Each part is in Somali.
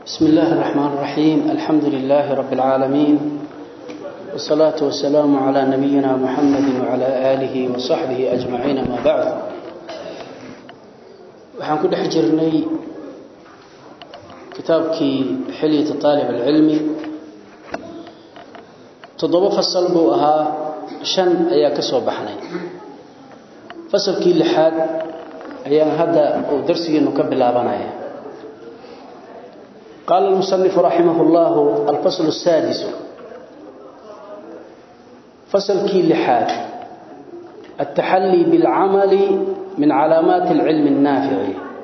بسم الله الرحمن الرحيم الحمد لله رب العالمين والصلاة والسلام على نبينا محمد وعلى آله وصحبه أجمعين ما بعد وحن كل حجرني كتابك حلية طالب العلم تضرب فصل بوها شن أيا كسو بحني فصل كي لحاد أيا هذا درسي نكبل أبنايا قال المصنف رحمه الله الفصل السادس فصل كي لحاد التحلي بالعمل من علامات العلم النافع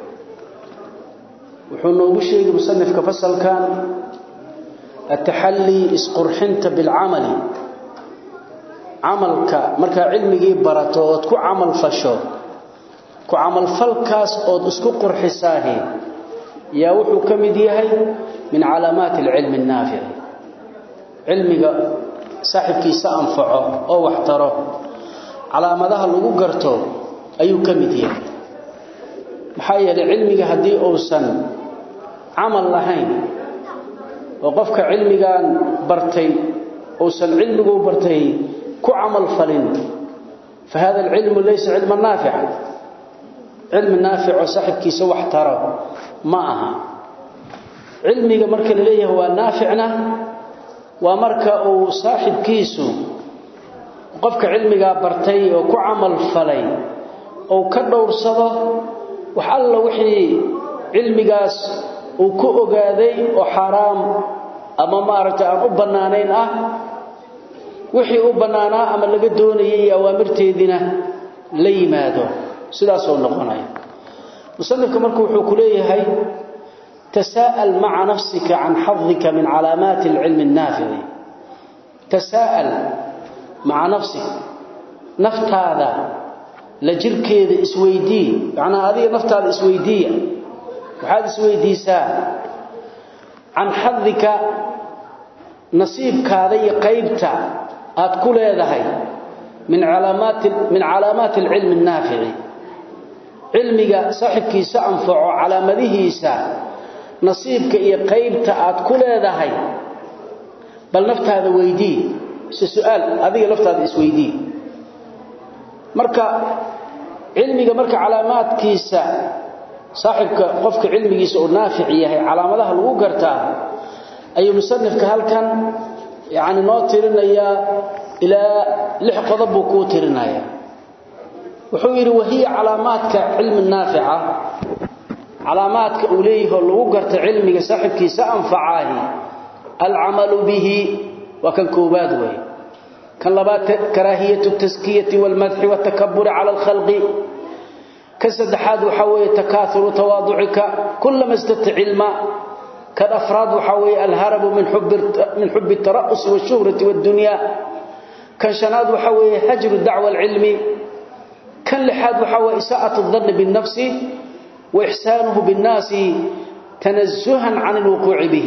وحنا وشيء مصنف كفصل كان التحلي اسقرحنت بالعمل عملك marka cilmigi barato oo ku amal fasho ku amal falkaas oo isku qurxisaahi yaa wuxuu kamid yahay min calaamaat ilm an-nafi' cilmiga saaxibkiisa anfaco oo wax taro calaamadaha lagu garto ayuu kamid yahay maxaa yeelay cilmiga hadii uusan amal lahayn oo qofka cilmigan bartay uusan cilmigu bartay ku amal falin فهذا العلم ليس علما نافعا علم نافع وصاحبكيسا wax taro ma aha cilmiga marka la leeyahay waa naaficna waa marka uu saaxibkiisu qofka cilmiga bartay oo ku amal falay oo ka dhowrsado wax alla wixii cilmigaas uu ku ogaaday oo xaraam ama maaragtay aan u banaanayn ah wixii u banaanaa ama laga doonayay awaamirteedina la yimaado sidaas oo noqonaya مصنفك مركو وحو كليهي تساءل مع نفسك عن حظك من علامات العلم النافع تساءل مع نفسك نفت هذا لجركيد اسويدي يعني هذه نفت هذا اسويدية وهذا اسويديسا عن حظك نصيبك هذه قيبتا أتكل هذا من علامات من علامات العلم النافع cilmiga saaxibkiisa anfaco calaamadihiisa nasiibka iyo qaybta aad ku leedahay bal naftaada weydii si su'aal adiga naftaada isweydii marka cilmiga marka calaamaadkiisa saaxibka qofka cilmigiisa oo naafic yahay calaamadaha lagu gartaa ayuu musannifka halkan yaani noo tirinaya ilaa lix qodob buu ku tirinaya wuxuu yiri wahiya calaamaadka cilmi naafica calaamaadka uu leeyahay lagu garto cilmiga saaxibkiisa anfacaahi al'amalu bihi wa kan koobaad way kan labaad karaahiyatu taskiyati wal madhi wa takabbur ala al khalqi kan saddexaad waxa weeye takaathuru tawaadu'ika kullama istata ilma kan afraad waxa weeye al harabu min hubb min hubb at-tara'us wa shuhrati wad dunya kan shanaad waxa weeye hajru da'wa al-ilmi كان لحاد وحوى إساءة الظن بالنفس وإحسانه بالناس تنزها عن الوقوع به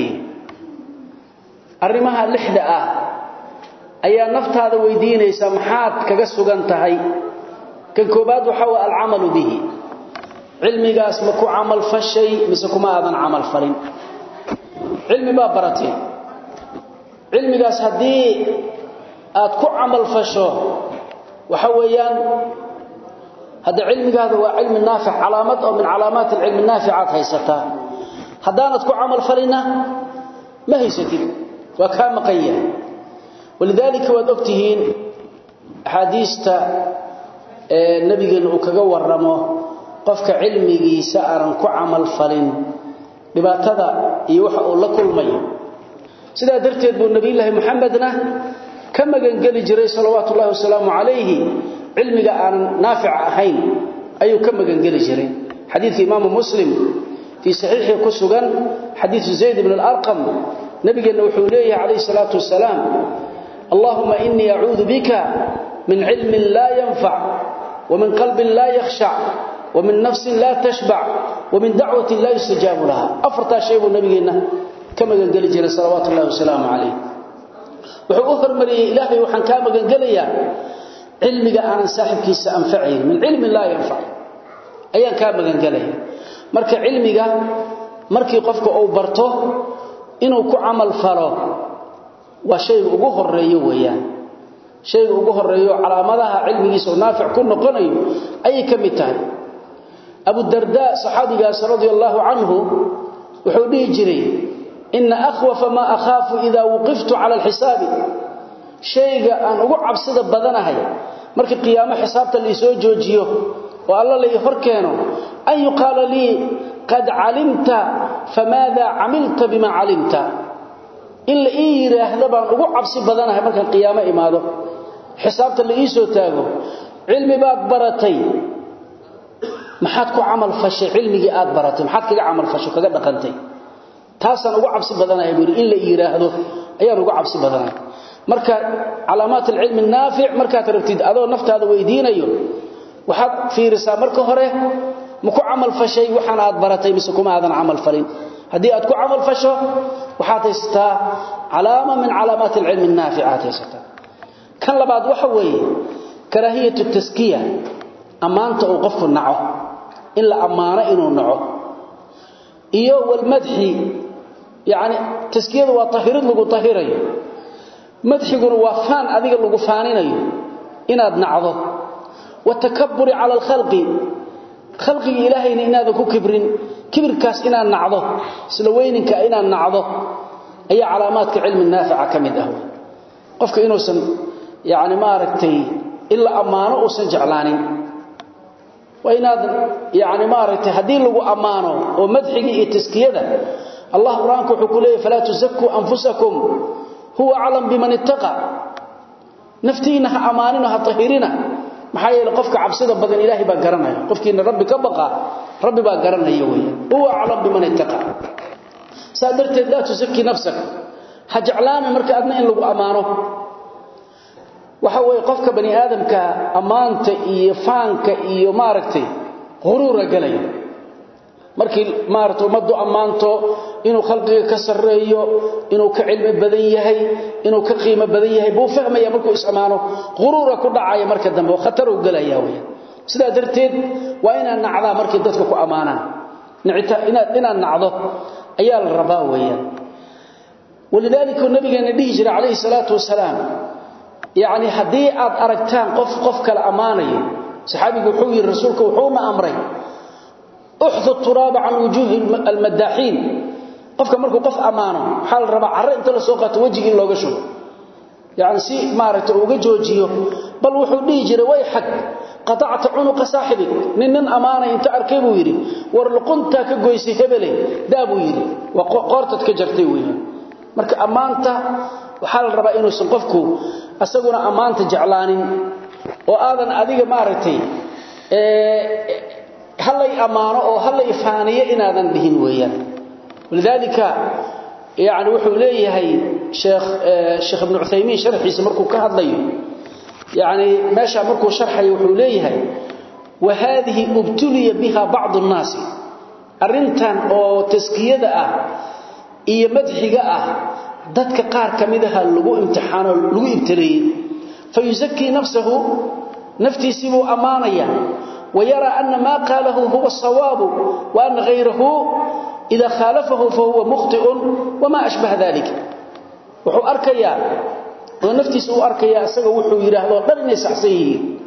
أرمها اللحدة أي نفت هذا ويدين سمحات كقسوغ انتهي كان كوباد وحوى العمل به علمي قاس مكو عمل فالشيء مسكو ما أذن عمل فرين علمي بابرتين علمي قاس هدي أتكو عمل فالشو وحويان هذا علمك هذا هو علم النافع علامات أو من علامات العلم النافعات هيستا هدانت كو عمل فلنا ما هيستين وكان مقيا ولذلك ودكتهين حديثة النبي قال كغا ورمو قفك علمي سأرن كو عمل فلن dhibaatada iyo waxa uu la kulmay sida darteed buu nabi ilaahi maxamedna ka magan gali jiray salawaatu ullaahi wasalaamu alayhi علمك أن نافع أهين أي كم جنجل جري حديث إمام مسلم في صحيح كسجا حديث زيد بن الأرقم نبي النوحولي عليه الصلاة والسلام اللهم إني أعوذ بك من علم لا ينفع ومن قلب لا يخشع ومن نفس لا تشبع ومن دعوة لا يستجاب لها أفرط شيء النبي كما جنجل جري صلوات الله وسلامه عليه وحقوق مريه إلهي وحن كما جنجليا علمك أنا صاحبكيس أنفعين من علم لا ينفع أيان كان مغان قاليه marka cilmiga markii qofka uu barto inuu ku camal falo waa shayga ugu horeeyo weeyaan shayga ugu horeeyo calaamadaha cilmigiisa oo naafic ku noqonayo ayay ka mid tahay abu darda saxaabigaas radiyallahu anhu wuxuu dhihi jiray inna akhwafa ma akhafu idha waqiftu ala alhisab shayga aan ugu cabsida badanahay markii qiyaamo xisaabta la soo joojiyo oo alla la hor keeno ay qala li qad alimta famada amilta bima alimta illa yiraahdo baan ugu cabsi badanahay markaan qiyaamo imaado xisaabta la soo taago cilmi baad baratay maxaad ku amal fashay cilmigi aad baratay maxaad kaga amal fasho kaga dhaqantay taasan ugu cabsi badanahay buu in la yiraahdo ayaan ugu cabsi badanahay marka calaamaat ilmi naafi' marka tarabtid adoo naftaada weydiinayo waxaad fiirisaa marka hore ma ku amal fashay waxaan aad baratay mise kuma aadan amal falin hadii aad ku amal fasho waxaad haystaa calaama min calaamaat ilmi naafi'at haysata kan labaad waxa weeye karaahiyatu taskiya amaanta uu qofku naco in la amaano inuu naco iyo wal madhi yaani taskiyadu waa tahirid lagu tahirayo madxiguna waa faan adiga lagu faaninayo inaad nacdo wa takabbur ala al-khalqi khalqi ilaahayna inaad ku kibrin kibirkaas inaad nacdo isla weyninka inaad nacdo ayaa calaamaadka cilmi naafica kamid ah qofka inuusan yaani ma aragtay illa amaano uusan jeclaanin وإناد يعني ما رأيت هدي لغو أمانه ومدحه التسكية الله قرآنك حكوليه فلا تزكوا أنفسكم هو أعلم بمن اتقى نفتينها أمانينها طهيرنا maxay yeelay qofka cabsida badan ilaahi baa garanaya qofkiina rabbi ka baqa rabbi baa garanaya weey huwa a'lam biman ittaqa saadarteed la tusaki nafsak hajclaan marka adna in lagu amaano waxa way qofka bani aadamka amaanta iyo faanka iyo maaragtay quruura galay markii maarto umadu amaanto inuu khalqiga ka sareeyo inuu ka cilmi badan yahay inuu ka qiimo badan yahay buu fahmaya markuu isamaano quruura ku dhacaya marka dambe khatar uu galaya way sida darteed waa inaan nacdaa markii dadku ku amaanaan nicita inaad inaan nacdo ayaa la rabaa weeyaan ولذلك النبي نبي عليه الصلاه والسلام يعني hadii aad aragtaan qof qof kala amaanayo saxaabigu wuxuu yiri rasuulku wuxuu ma amray uhdhu turaba an wujuh almadahin qofka markuu qof amaano xal raba carre inta la soo qaato wajiga in looga shubo yani si maaragta uga joojiyo bal wuxuu dhigi jiray way xaq qata'ta unuqa saahibi nin amaana inta arkay buu yiri war luqunta ka goysay hebele daabuu yiri wa qortad ka jartay weeyaan marka amaanta waxa la rabaa inuu san qofku asaguna amaanta jeclaanin oo aadan adiga maaragtay ee halay amaano oo halay faaniye inaadan dhihin weeyaan walidalika yaani wuxuu leeyahay sheekh sheekh ibn Uthaymeen sharxiisa markuu ka hadlayo yaani meesha markuu sharxay wuxuu leeyahay wa hadhihi ubtuliya biha ba'd an-nas arintan oo taskiyada ah iyo madxiga ah dadka qaar kamidaha lagu imtixaano lagu ibtireeyay fayuzakki nafsuhu naftiisibu amaanaya ويرى أن ما قاله هو الصواب وأن غيره إذا خالفه فهو مخطئ وما أشبه ذلك وحو أركيا ونفتي سوء أركيا أساق وحو يراهدو دلني سحسيه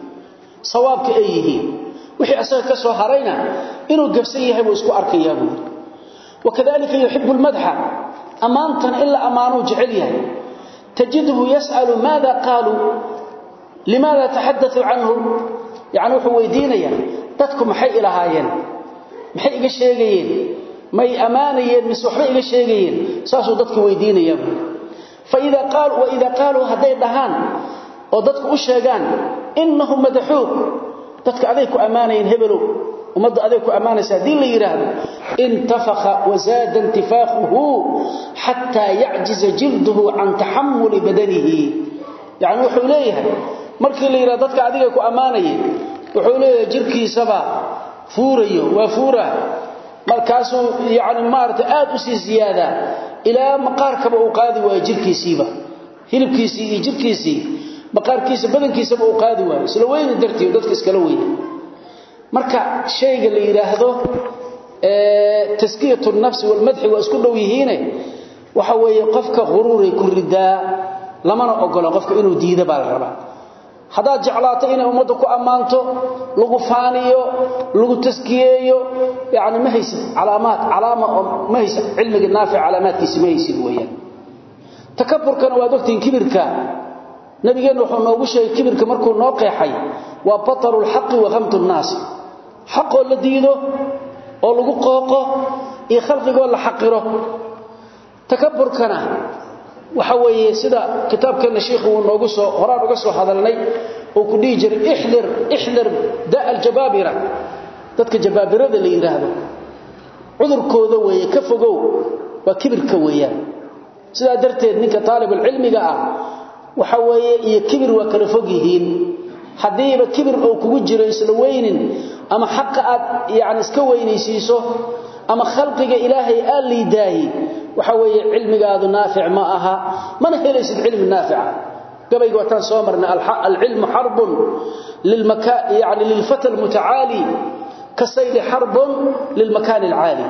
صوابك أيه وحي أساق كسو هرينا إنه قبسيه وإسكو أركيا وكذلك يحب المدح أمانتا إلا أمانو جعليها تجده يسأل ماذا قالوا لماذا تحدثوا عنه يعني wuxuu weydiinaya dadku maxay ilaahayeen maxay iga sheegayeen may amaanayeen mis waxba iga sheegayeen saasoo dadku weydiinaya fa ida qaal wa ida qaalu haday dhahan oo dadku u sheegaan innahum madhuuk dadka aday ku amaanayeen hebelo umada aday ku amaanaysa hadii la yiraahdo intafakha wa zaada intifakhuhu hatta ya'jiz jilduhu an tahammul badanihi yani wuxuu leeyahay markii la yiraahdo dadka adiga ku amaanayeen wuxuu leeyahay jirkiisaba fuurayo waa fuura markaasuu yaani maarta aad u sii ziyaada ilaa maqaarkaba uu qaadi waayo jirkiisiiba hilibkiisii iyo jirkiisii maqaarkiisa badankiisaba uu qaadi waayo isla weyn dartii dadka iskala weyn marka shayga la yiraahdo ee taskiyatu nafsi wal madhi wa isku dhow yihiin waxa weeye qofka quruuray ku ridaa lamana ogolo qofka inuu diido baa la rabaa hadaad jeclaato inay ummadda ku ammaanto lagu faaniyo lagu taskiyeeyo yani ma haysid calaamaad calaama ma haysid cilmiga naafic calaamaadkiisa ma haysid weeyaan takabburkana waad ogtihiin kibirka nabigeenu wuxuu noogu sheegay kibirka markuu noo qeexay waa bataru lxaqi wa khamtu nnaas xaqoo la diido oo lagu qooqo iyo khalqigoo la xaqiro takabburkana waxa weeye sida kitaabkeena sheekhu uu noogu soo horaan uga soo hadalnay oo ku dhigi jiray ihdir ihdir daa aljababira dadka jabaabirada la yiraahdo cudurkooda weeye ka fogow waa kibirka weeyaan sida darteed ninka talib ilmiga ah waxa weeye iyo kibir waa kala fog yihiin hadiiba kibir oo kugu jiro isla weynin ama xaq aad yaani iska weynaysiiso ama khalqiga ilaahay aan liidaayi waxa weeye cilmigaadu naafic ma aha mana helaysid cilmi naafica gabayga wataan soo marna al-ilm harbun lilmaka yani lilfata almutaali kasayl harbun lilmakan alali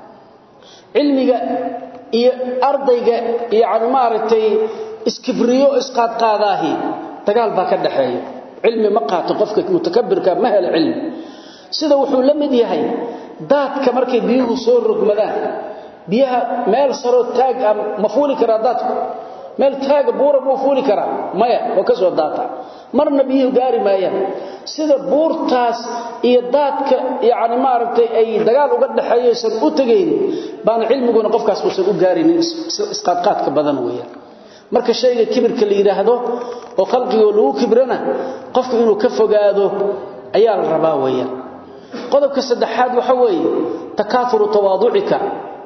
cilmiga iyo ardayga yani maaragtay iskibriyo isqaad qaadaahi dagaal baa ka dhaxeeya cilmi ma qaato qofka mutakabbirka ma hel cilmi sida wuxuu la mid yahay daadka markay biyuhu soo rogmadaan biyaha meel saro taag ma fuuli kara daadku meel taag buura buu fuuli kara maya oo ka soo daata marna biyuhu gaari maayaan sida buurtaas iyo daadka yaani maaragtay ay dagaal uga dhaxeeyaysan u tageyn baan cilmiguna qofkaas uusan u gaarinin isqaadqaadka badan weeyaan marka shayga kibirka la yiraahdo oo qalbiga lagu kibrana qofku inuu ka fogaado ayaa la rabaa weeyaan qodobka saddexaad waxa weeye takaafuru tawaaducika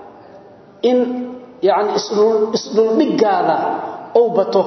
in yani isdhul dhigaada oo bato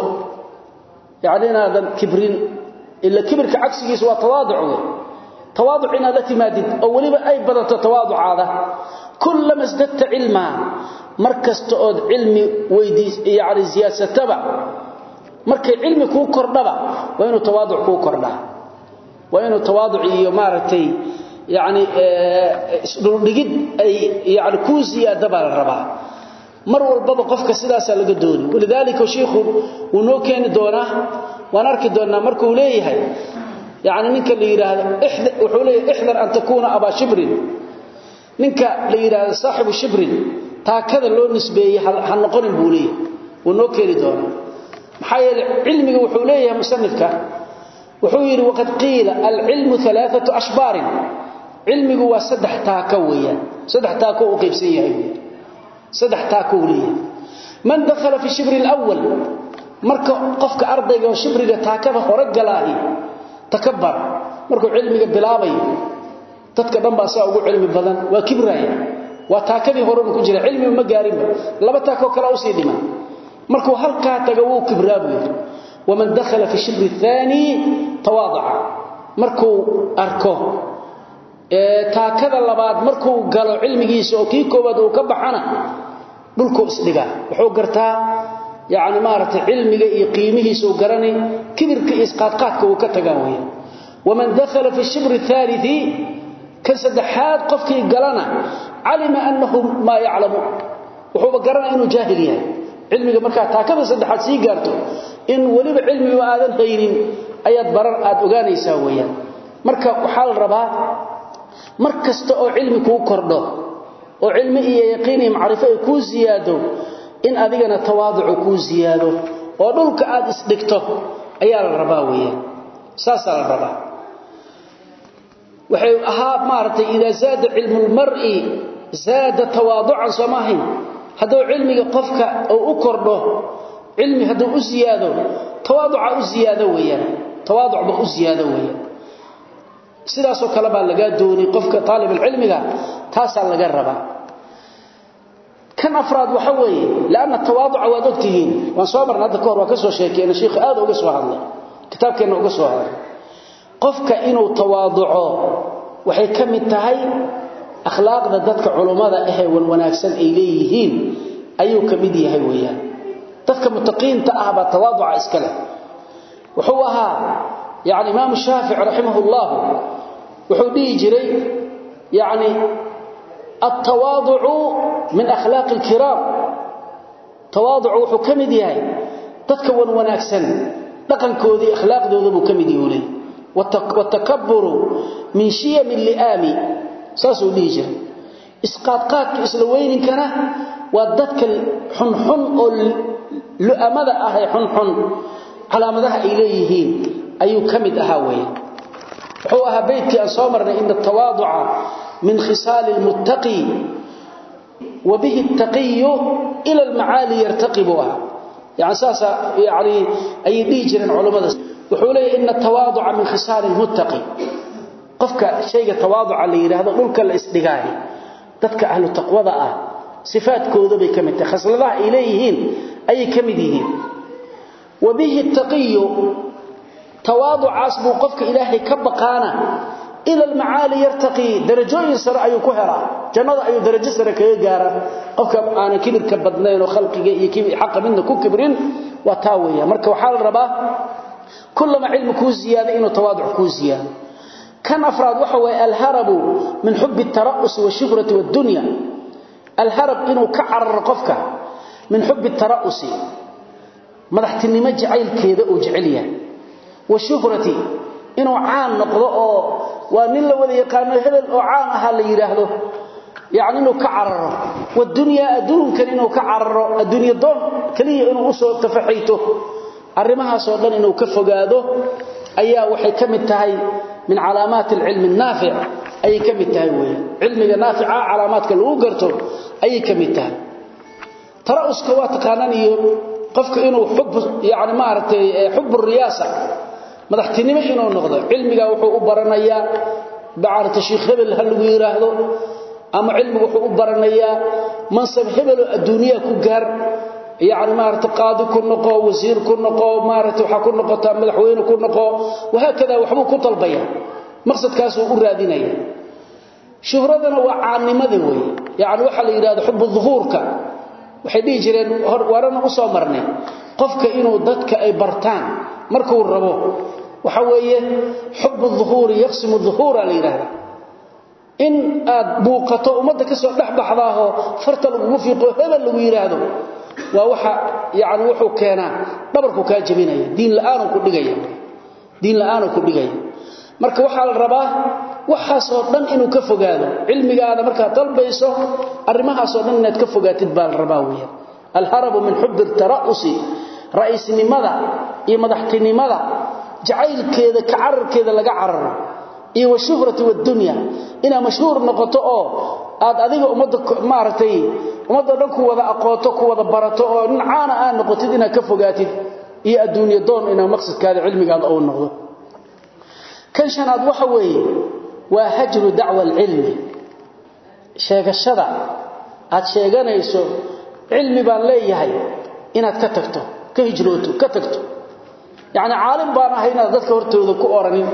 yani inaadan kibrin ila kibirka cagsigiisa waa tawaaduc tawaaduc inaad la timaadid oo weliba ay badato tawaaducaada kullama isdadta cilmaa markasta ood cilmi weydiis yani siyaasataba markay cilmi kuu kordhaba waa inuu tawaaduc kuu kordhaa waa inuu tawaaduc iyo maaragtay يعني isdhuldhigid ay yani ku ziyaada baa la rabaa mar walbaba qofka sidaas laga dooni walidaalika sheekhu uu noo keeni doonaa waan arki doonaa markuu leeyahay yani ninka la yiraahdo wuxuu leeyahay ihdar an takuna aba shibrin ninka la yiraahdo saaxibu shibrin taakada loo nisbeeyay ha noqonin buu leeyahay uu noo keeni doonaa maxaa yeelay cilmiga wuxuu leeyahay musannifka wuxuu yiri waqad qiila al-ilmu thalathatu ashbar cilmigu waa saddex taako weeyaan saddex taako uu qaybsan yahay saddex taako uu leeyahay man dakhala fi shibr al-awwal marka qofka ardayga oo shibriga taakada hore galaahi takabbar markuu cilmiga bilaabay dadka dhan baa saa ugu cilmi badan waa kibraya waa taakadii hore ku jira cilmi ma gaarinba laba taako kala u sii dhima markuu halka taga wuu kibraabu ومن دخل في الشبر الثاني تواضع markuu arko ee taakada labaad markuu galo cilmigiisa oo kii koobaad uu ka baxana dhulku isdhiga wuxuu gartaa yaani maarata cilmiga iyo qiimihiisa uu garanay kibirka isqaadqaadka uu ka tagaa weey ومن دخل في الشبر الثالث كسدحات قفكي galana علم انه ما يعلم wuxuu garanaa inuu jaahil yahay cilmiga marka taakada saddexaad sii gaarto in waliba cilmi aadan haynin ayaad barar aad ogaanaysaa weeyaan marka waxa la rabaa markasta oo cilmi ku kordho oo cilmi iyo yaqiin iyo macrifo ay ku ziyaado in adigana tawaaduc ku ziyaado oo dhulka aad isdhigto ayaa la rabaa weeyaan saasa la rabaa waxay ahaa maartay ida zaada ilmu almar'i zaada tawaadu'an samahin haduu cilmiga qofka uu u kordho cilmi haduu u ziyaado tawaaduca u ziyaado weeyaan tawaaduc ba u ziyaado weeyaan sidaas oo kale baa laga doonay qofka talib ilmiga taasa laga rabaa kan afraad waxa weeye laana tawaaduca waa ogtihiin waan soo marnaa hadda koor waa ka soo sheekeena sheekh aad uga soo hadlay kitaabkeena uga soo hadlay qofka inuu tawaaduco waxay kamid tahay akhlaaqda dadka culimada ah ee wanaagsan ay leeyihiin ayuu kamid yahay weeyaan dadka mutaqiinta ah ba tawaaduca iskale wuxuu ahaa yaani imaam shaafici rahimahullah wuxuu dhigi jiray yaani at-tawadu'u min akhlaq al-kiram tawadu'u wuxuu kamid yahay dadka wan wanaagsan dhaqankoodii akhlaaqdooda buu kamid yahay watakabburu min shiyam al-li'ami saasuu dhihi jiray isqaadqaadka isla weyninkana waa dadka xunxun oo lu'amada ah ee xunxun calaamadaha ay leeyihiin ayuu kamid ahaa weeye wuxuu ahaa beydkii aan soo marnay in tawaaduca min khisaal almuttaqi wa bihi attaqiy ila almaali yartaqibu ah yani saasa yani ay dhigi jireen culimada wuxuu leeyahay in tawaaduca min khisaal almuttaqi qofka shayga tawaaduca la yiraahdo dhulka la isdhigaay dadka ahlu taqwada ah sifaadkooda bay kamid tahay khasladaha ay leeyihiin ayay kamid yihiin wa bihi attaqiy tawaaducaas buu qofka ilaahay ka baqaana ila almaali yartaqi darajooyin sare ayuu ku helaa jannada ayuu darajo sare kaga gaara qofka aan kibirka badnayn oo khalqiga iyo kibir xaq midna ku kibrin waa taa weeyaa marka waxa la rabaa kullama ilmu ku ziyaada inuu tawaaduc ku ziyaado kan afraad waxa way alharabu min hubb at-tara'us wa shuhrati wa dunya alharab inuu ka carar qofka min hubb at-tara'us madaxtinimo jacaylkeeda uu jecel yahay wa shuhrati inuu caan noqdo oo waa nin la wada yaqaano hebel oo caan aha la yiraahdo yaani inuu ka cararo wadunya adduunkan inuu ka cararo adduunya doon kaliya inuu u soo tafaxayto arimahaas oo dhan inuu ka fogaado ayaa waxay kamid tahay min calaamaat ilmi naafi' ay kamid tahay weey ilmiga naafi'a calaamaadka lagu garto ay kamid tahay tarauska waa taqaanaan iyo qofka inuu xub yaani maartay xub riyaasa madaxtinimo inuu noqdo cilmiga wuxuu u baranayaa baarta sheekh hebel hal lagu yiraahdo ama cilmigu wuxuu u baranayaa mansab hebel oo adduuniya ku gaar yaani maarta qaadi ku noqo wasiir ku noqo maarta waxa ku noqota madaxweyne ku noqo waxa kada waxbuu ku talbaya maqsadkaas uu raadinaya shuhradana waa caanimada way yaani waxa la yiraahdo xubbu dhuhurka waxay dhigi jireen warana u soo marnay qofka inuu dadka ay bartaan markuu rabo waxa weeye xubbu dhuhuri yaqsimu dhuhura la yiraahdo in aad buuqato umada ka soo dhaxbaxdaaho farta lagu fiiqo hebel lagu yiraahdo waa waxa yaani wuxuu keenaa dhabarku ka jabinaya diin la'aan ku dhigaya diin la'aan ku dhigaya marka waxa la rabaa waxaas oo dhan inuu ka fogaado cilmigaada marka dalbayso arimahaas oo dhan inaad ka fogaatid baa la rabaa weeyaan alharabu min hubb at-tara'usi raisnimada iyo madaxtinimada jacaylkeeda ka cararkeeda laga cararo iyo washuhrati wad-dunya ina mashhuur noqoto oo aad adiga umada maartay umada dhan ku wada aqooto ku wada barato oo caana aan noqotid ina ka fogaatid iyo adduunyo doon ina maqsadkaada cilmigaada oo noqdo kan shanaad waxa weeye waa hajru dacwa al-ilmi sheegashada aad sheeganayso cilmi baan leeyahay inaad ka tagto ka hijrooto ka tagto yaani caalim baan ahay inaad dadka hortooda ku oranin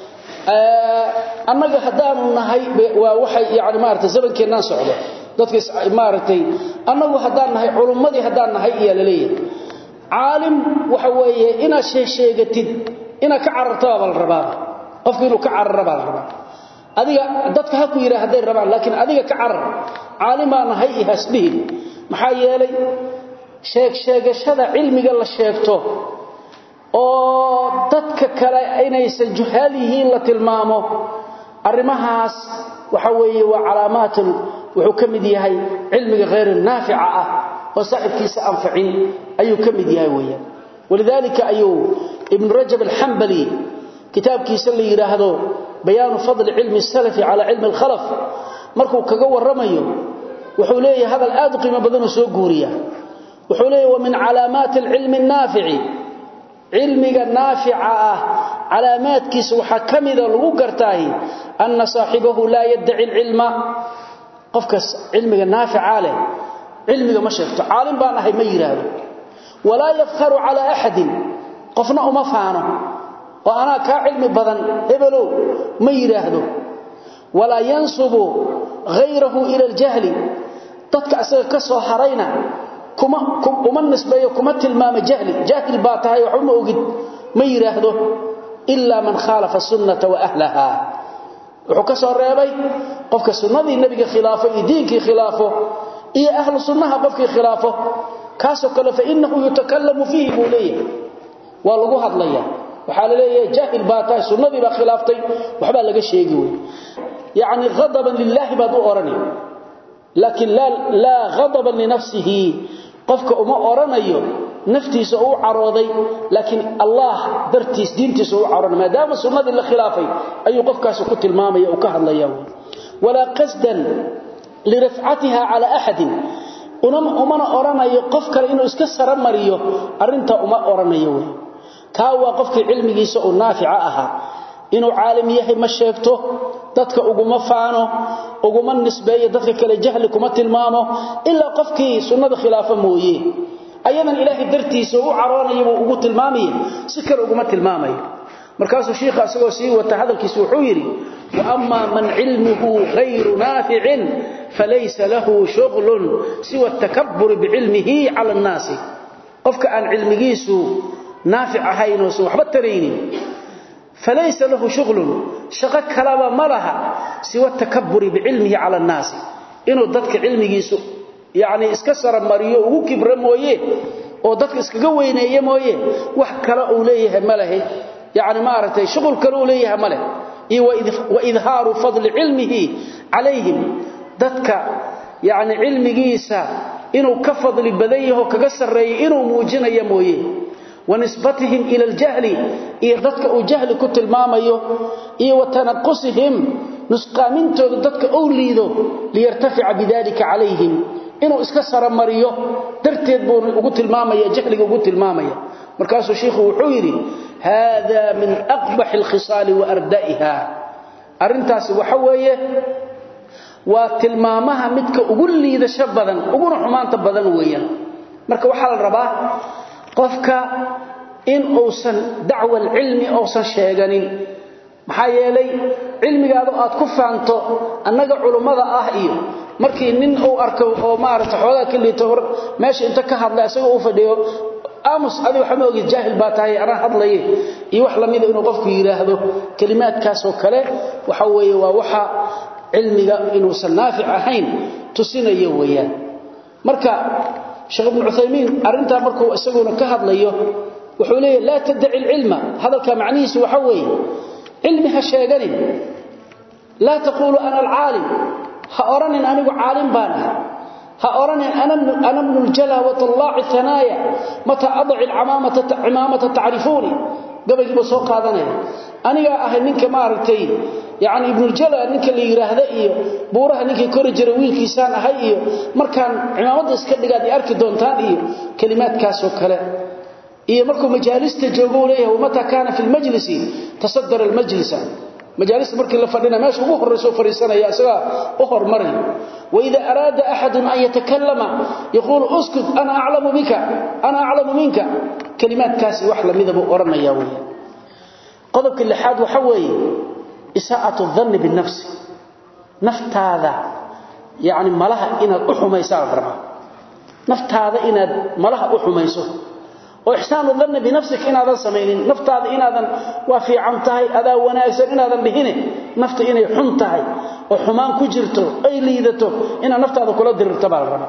annaga hadaan nahay waa waxay yaani maartay zabankeenan socdo dadka maartay annagu hadaan nahay culumadii hadaan nahay iyo leeyahay caalim waxa weeye ina sheegatid ina ka cararto baa la rabaa qofku inuu ka cararo baa la rabaa adiga dadka ha ku yiraahdeen rabaan laakiin adiga ka carar caalim baan nahay ihasbihin maxaa yeelay sheeg sheegashada cilmiga la sheegto oo dadka kale inaysan juhaal yihiin la tilmaamo arimahaas waxa weeye waa calaamaatun wuxuu kamid yahay cilmiga غير naafica ah oo saaxibkiisa anfacin ayuu kamid yahay weeyaan walidalika ayuu ibn rajab al-hanbali kitabkiisa la yiraahdo bayaan fadl ilmi salafi ala ilmi al-khalaf markuu kaga waramayo wuxuu leeyahay hadal aad u qiimo badan oo soo guuriya wuxuu leeyahay wa min calaamaat al-ilmi an-nafi'i ilmiga naafica ah calaamaadkiisa waxa kamida lagu gartay anna saahibahu la yad'i al-ilma qofkas ilmiga naafica leh ilmiga ma sheegto caalim baan ahay ma yiraahdo wala yafkharu ala ahadin qofna uma faano oo ana ka ilmi badan hebelo ma yiraahdo wala yansubu ghayrahu ila al-jahli dadka asaga ka soo harayna kuma kuma nisbeeyo kuma tilmaama jahli jahil baa tahay wax uma ogid ma yiraahdo illa man khalafa sunnata wa ahlaha wuxuu ka soo reebay qofka sunnadii nabiga khilaafo iyo diinkii khilaafo iyo ahlu sunnaha qofkii khilaafo kaasoo kale fa innahu yutakallamu fiihi buu leeyahay waa lagu hadlaya waxaa la leeyahay jaahil baa tahay sunnadii baa khilaaftay waxbaa laga sheegi wey yacni ghadaban lilaahi baad u odhanay laakiin laa ghadaban linafsihi qofka uma odhanayo naftiisa uu carooday laakiin allah dartiis diintiisa uu caroonay maadaama sunnadii la khilaafay ayuu qofkaasi ku tilmaamaya uu ka hadlaya walaa qasdan lirafcatiha cala axadin umana odhanayo qof kale inuu iska sara mariyo arrintaa uma odhanayo wey kaa waa qofkii cilmigiisa uu naafica ahaa inuu caalim yahay ma sheegto dadka uguma faano uguma nisbeeyo dadka kale jahli kuma tilmaamo ilaa qofkii sunnada khilaafa mooye ayadan ilaahay dartiisa u caroonaya buu ugu tilmaamaya si kale uguma tilmaamayo markaasuu shiikha asagoo sii wata hadalkiisa wuxuu yidhi waama man cilmuhu hayru naaficin falaysa lahu shuglun siwa takaburi bicilmihi cala annaasi qofka aan cilmigiisu naafic ahayn oosan waxba taraynin falaysa lahu shuglun shaqo kalaba ma laha siwa takaburi bicilmihi cala annaasi inuu dadka cilmigiisu yacni iska saramariyo ugu kibro mooye oo dadka iskaga weyneeye mooye wax kale uu leeyahay ma lehe yacni maaragtay shuqul kale uu leeyahay ma leh iyo waidhaaru fadli cilmihi calayhim dadka yacni cilmigiisa inuu ka fadli badan yaho kaga sarreeyo inuu muujinaya mooye wanisbatihim ila aljahli iyo dadka uu jahli ku tilmaamayo iyo watanaqusihim nusqaamintooda dadka ou liido liyartafica bidalika calayhim inuu iska saramariyo darteed buu ugu tilmaamaya jahliga ugu tilmaamaya markaasuu shiikhu wuxuu yidhi hada min aqbaxi alkhisaali wa arda'iha arrintaasi waxa weeye waa tilmaamaha midka ugu liidasho badan uguna xumaanta badan weeyaan marka waxaa la rabaa qofka in uusan dacwa alcilmi uusan sheeganin maxaa yeelay cilmigaadu aad ku faanto annaga culummada ah iyo markii nin uu arko oo maaragta xoogaa ka liito meesha inta ka hadlay asagoo uu fadhiyo aamus adi waxa ma ogid jaahil baa tahay anaa hadlaye iyo wax lamida inuu qofku yidhaahdo kelimaadkaasoo kale waxa weeye waa waxa cilmiga inuusan naafic ahayn tusinayo weeyaan marka sheekh ibnu cuthaymiin arrintaa markuu isaguna ka hadlayo wuxuu leeyahy laa taddaci alcilma hadalka macnihiisu waxa weeye cilmi ha sheeganin laa taquulu ana alcaalim ha odhanin anigu caalim baan ah ha odhanin ana bnu ljala watallaaci hanaaya mataa adaci cimaamata tacrifuuni gabaygiiba soo qaadanaya anigaa ahay ninka maaragtay yani ibnuljala ninka la yidhaahda iyo buuraha ninkii kori jira wiilkiisaan ahay iyo markaan cimaamadda iska dhigaad i arki doontaan iyo kelimaadkaasoo kale iyo markuu majaalista joogo u leeyahay wamataa kaana fi lmajlisi tasadara almajlisa majaalista markii la fadhina meesha ugu horrayso fadhiisanaya isagaa u hormaray waida araada axadun an yatakallama yaquulu uskut ana aclamu bika ana aclamu minka kelimaadkaasi wax lamida buu odhanaya weya qodobka lixaad waxa weeye isaa'atu danni binafsi naftaada yacni malaha inaad u xumaysaa la rabaa naftaada inaad malaha u xumayso oo ixsaanu danni binafsik inaadan samaynin naftaada inaadan waa fiican tahay adaa wanaagsan inaadan dhihine nafta inay xun tahay oo xumaan ku jirto ay liidato inaad naftaada kula dirirto baa la rabaa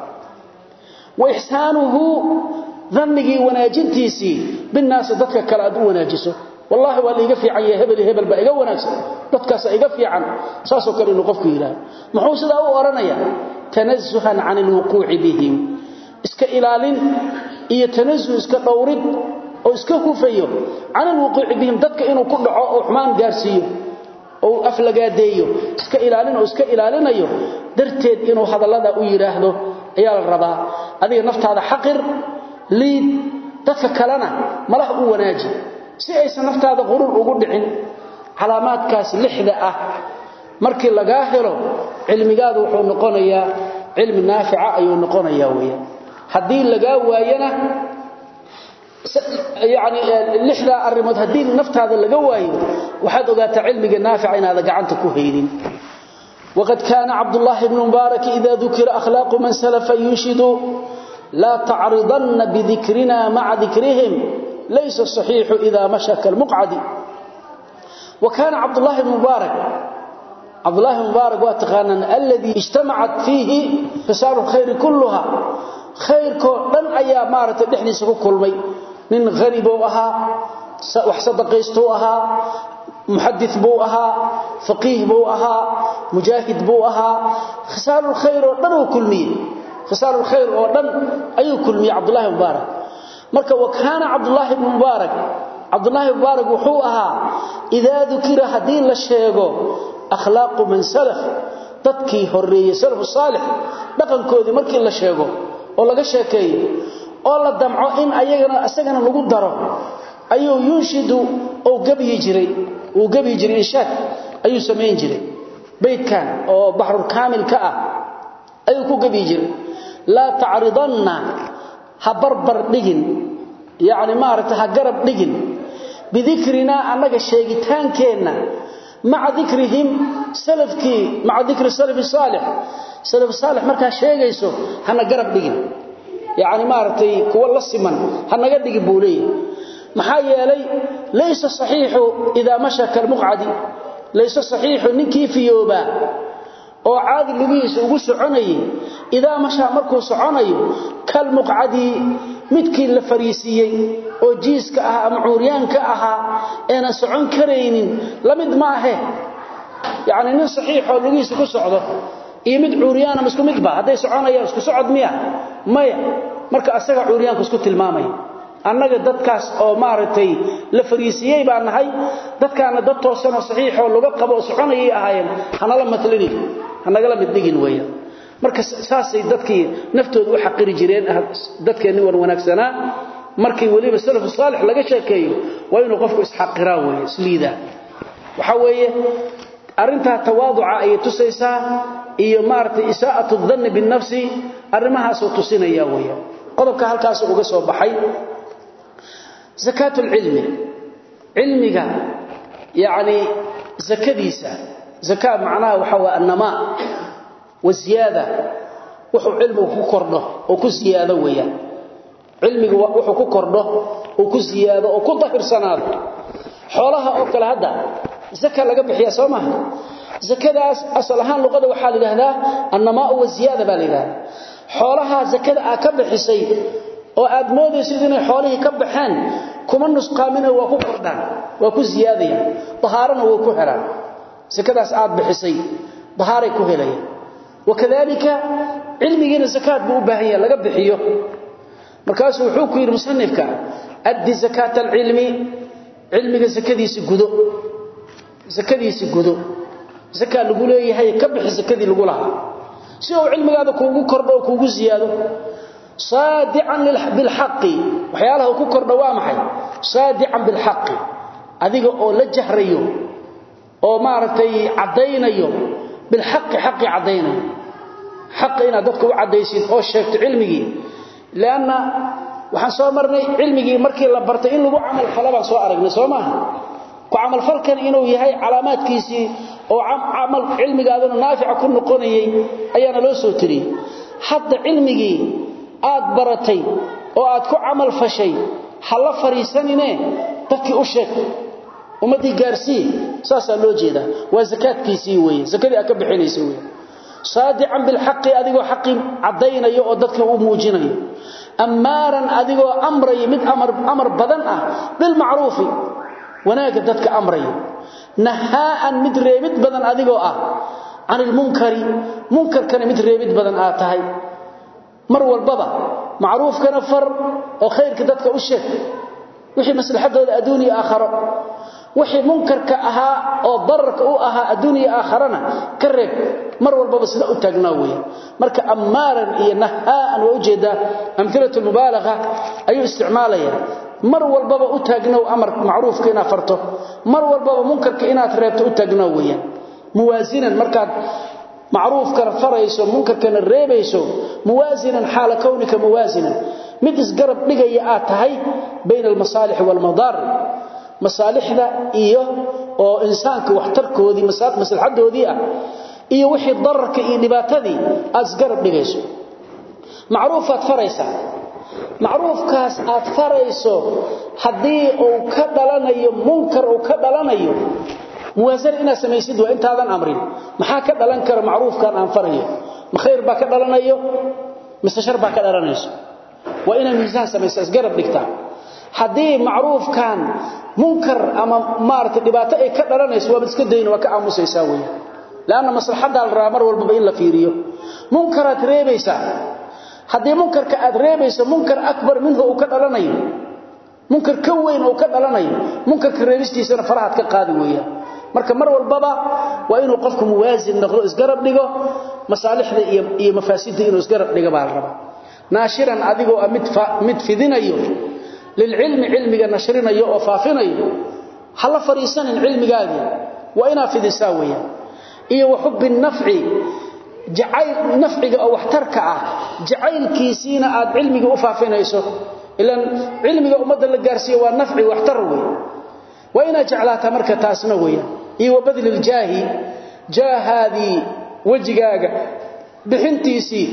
wa ixsaanuhu dannigii wanaajintiisii binnaasi dadka kale aad u wanaajiso wallaahi waa liiga fiican yahay hebel hebel baa iga wanaagsan dadkaasa iga fiican saasoo kale inuu qofku yidhaahdo muxuu sidaa u odhanayaa tanasuhan can alwuquuci bihim iska ilaalin iyo tanasuh iska dhowrid oo iska hufayo can alwuquuci bihim dadka inuu ku dhaco oo xumaan gaarsiiyo oo aflagaadeeyo iska ilaalin oo iska ilaalinayo darteed inuu hadallada u yidhaahdo ayaa la rabaa adiga naftaada xaqir liid dadka kalena malaha u wanaaji si aysan naftaada qurur ugu dhicin calaamaadkaas lixda ah markii lagaa helo cilmigaadu wuxuu noqonayaa cilmi naafica ayuu noqonayaa weeyaan haddii lagaa waayana yani lixdaa arrimood haddii naftaada laga waayo waxaad ogaataa cilmiga naafica inaada gacanta ku haynin waqad kaana cabdullaahi bnu mubaarak ida dukira akhlaaqu man salafa yunshidu laa tacridanna bidikrina maca dikrihim laysa saxiixu ida masha kalmuqcadi wa kaana cabdullaahi bnu mubaarak cabdullaahi mubaarak waa taqaanaan alladii ijtamacat fiihi fisaalu lkhayri kulluha khayrkoo dhan ayaa maaragtay dhexdiisa ku kulmay nin hani buu ahaa wax sadaqaystuu ahaa muxadid buu ahaa faqiih buu ahaa mujaahid buu ahaa khisaalulkhayr oo dhan uu kulmiyey khisaalulkhayr oo dhan ayuu kulmiyey cabdullaahi mubaarak marka wa kaana cabdullaahi bnu mubaarak cabdullaahi mubaarak wuxuu ahaa idaa dukira haddii la sheego akhlaaqu man salaf dadkii horeeyey salafu saalix dhaqankoodii markii la sheego oo laga sheekeeyo oo la damco in ayagana isagana lagu daro ayuu yunshidu oo gabiyi jiray uu gabiyi jiray inshaad ayuu samayn jiray beydkan oo baxrul kaamil ka ah ayuu ku gabiyi jiray laa tacridanna ha barbar dhigin yacni maaragtay ha garab dhigin bidikrinaa annaga sheegitaankeenna maca dikrihim salafkii maca dikri salafi saalix salaf saalix markaa sheegayso hana garab dhigin yacni maaragtay kuwa la siman ha naga dhigin buu leeyahay maxaa yeelay laysa saxiixu idaa masha kalmuqcadi laysa saxiixu ninkii fiyoobaa oo caadi lugihiisa ugu soconayay idaa mashaa markuu soconayo kalmuqcadi midkii la fariisiiyey oo jiiska ah ama cuuryaanka ahaa eena socon karaynin lamid ma ahe yacni nin saxiixoo lugihiisa ku socdo iyo mid cuuryaanama isku midba hadday soconayaan isku socod miya maya marka asaga cuuryaanka isku tilmaamaya annaga dadkaas oo maaragtay la fariisiyey baa nahay dadkaana dad toosanoo saxiixoo laga qabo oo soconayay ahaayeen hanala matlinin hanagala mid dhigin weeyaan marka saasay dadkii naftooda u xaqiri jireen dadkeenni wan wanaagsanaa markii weliba salafu saalix laga sheekeeyo waa inuu qofku isxaqiraa weeye isliidaa waxaa weeye arrintaa tawaaduca ayay tusaysaa iyo maaragtay isaa'atu danni binnafsi arrimahaasuu tusinaya weeyaan qodobka halkaas uga soo baxay zakaat lcilmi cilmiga yacni zakadiisa zakaa macnaha waxaa waa annamaa wasiyaada wuxuu cilmigu ku kordho oo ku siyaado weeyaan cilmigu wuxuu ku kordho oo ku siyaado oo ku dahirsanaado xoolaha oo kale hadda zaka laga bixiya soo maaha zakadaas asal ahaan luqada waxaa la yidhaahdaa annamaa wasiyaada baa la yidhahdaa xoolaha zakada aad ka bixisay oo aad moodaysid inay xoolihii ka baxeen kuma nusqaamina waa ku kordhaan waa ku siyaadayaan dahaarana way ku helaan zakadaas aad bixisay dahaaray ku helayaan wakadalika cilmigiina zakaad buu u baahan yahay laga bixiyo markaasuu wuxuu ku yidhi musanifka addi zakaata alcilmi cilmiga zakadiisi gudo zakadiisi gudo zakaa lagu leeyahay ka bixi zakadii lagu lahaa si uu cilmigaada kuugu kordho oo kuugu siyaado saadican bilxaqi waxyaalaha uu ku kordho waa maxay saadican bilxaqi adiga oo la jahrayo oo maaragtay caddaynayo bilxaqi xaqi caddaynayo xaqi inaad dadka u caddaysid oo sheegto cilmigii leanna waxaan soo marnay cilmigii markii la bartay in lagu camal fala baan soo aragnay soo maaha ku camalfalkan inuu yahay calaamaadkiisii oo camal cilmigaaduna naafica ku noqonayay ayaana loo soo tiriyey hadda cilmigii aad baratay oo aad ku camal fashay ha la fariisanine dadkii u sheeg ummaddii gaarsii saasaa loo jeedaa waa zakaadkiisii weye zakadii aad ka bixinaysa weye saadican bilxaqi adigoo xaqii caddaynayo oo dadka u muujinayo ammaaran adigoo amraya mid amar badan ah bilmacruufi wanaagga dadka amraya nahaa'an mid reebid badan adigoo ah can ilmunkari munkarkana mid reebid badan aad tahay mar walbaba macruufkana far oo khayrka dadka u sheeg wixii maslaxadooda adduun iyo aakharo wixii munkarka ahaa oo dararka u ahaa adduun iyo aakharana ka reeb mar walbaba sida u taagnaa weeye marka ammaaran iyo nahaa'an waa ujeedaa amhilatu lmubaalaga ayuu isticmaalaya mar walbaba u taagnow amar macruufka inaad farto mar walbaba munkarka inaad reebto u taagnaa weeyaan muwaasinan markaad macruufkana farayso munkarkana reebayso muwaasinan xaala kownika muwaasinan mid isgarab dhigaya aad tahay bayna almasaalixi waalmadaar masaalixda iyo oo insaanka waxtarkoodii maslaxadoodii ah iyo wixii dararka iyo dhibaatadii aad isgarab dhigayso macruufaad faraysaa macruufkaas aad farayso haddii uu ka dhalanayo munkar uu ka dhalanayo muwaasana inaad samaysid waa intaadan amrin maxaa ka dhalan kara macruufkan aan farayo ma khayr baa ka dhalanayo mise shar baa ka dhalanayso waa inaad miisaan samaysa isgarab dhigtaa haddii macruufkan munkar ama maaragtay dhibaato ay ka dhalanayso waaba iska dayna waa ka aamusaysaa weeye laanna maslaxaddaa la rabaa mar walbaba in la fiiriyo munkaraad reebaysaa haddii munkarka aad reebayso munkar akbar minhu uu ka dhalanayo munkar ka weyn uu ka dhalanayo munkarka reebistiisana farahaad ka qaadi weeyaan marka mar walbaba waa inuu qofku muwaasin noqdo isgarab dhigo masaalixda iyo iyo mafaasidda inuu isgarab dhigo baa la rabaa naashiran adigoo mid mid fidinayo lilcilmi cilmiga nashrinayo oo faafinayo hala fariisanin cilmigaagii waa inaa fidisaa weeyaan iyo wa xubbi nafci jacayl nafciga oo waxtarka ah jacaylkiisiina aad cilmiga u faafinayso ilan cilmiga ummadda la gaarsiiyo waa nafci waxtar wey waa inaad jeclaataa marka taasna weeyaan iyo wa badli ljaahi jaahaadii wejigaaga bixintiisii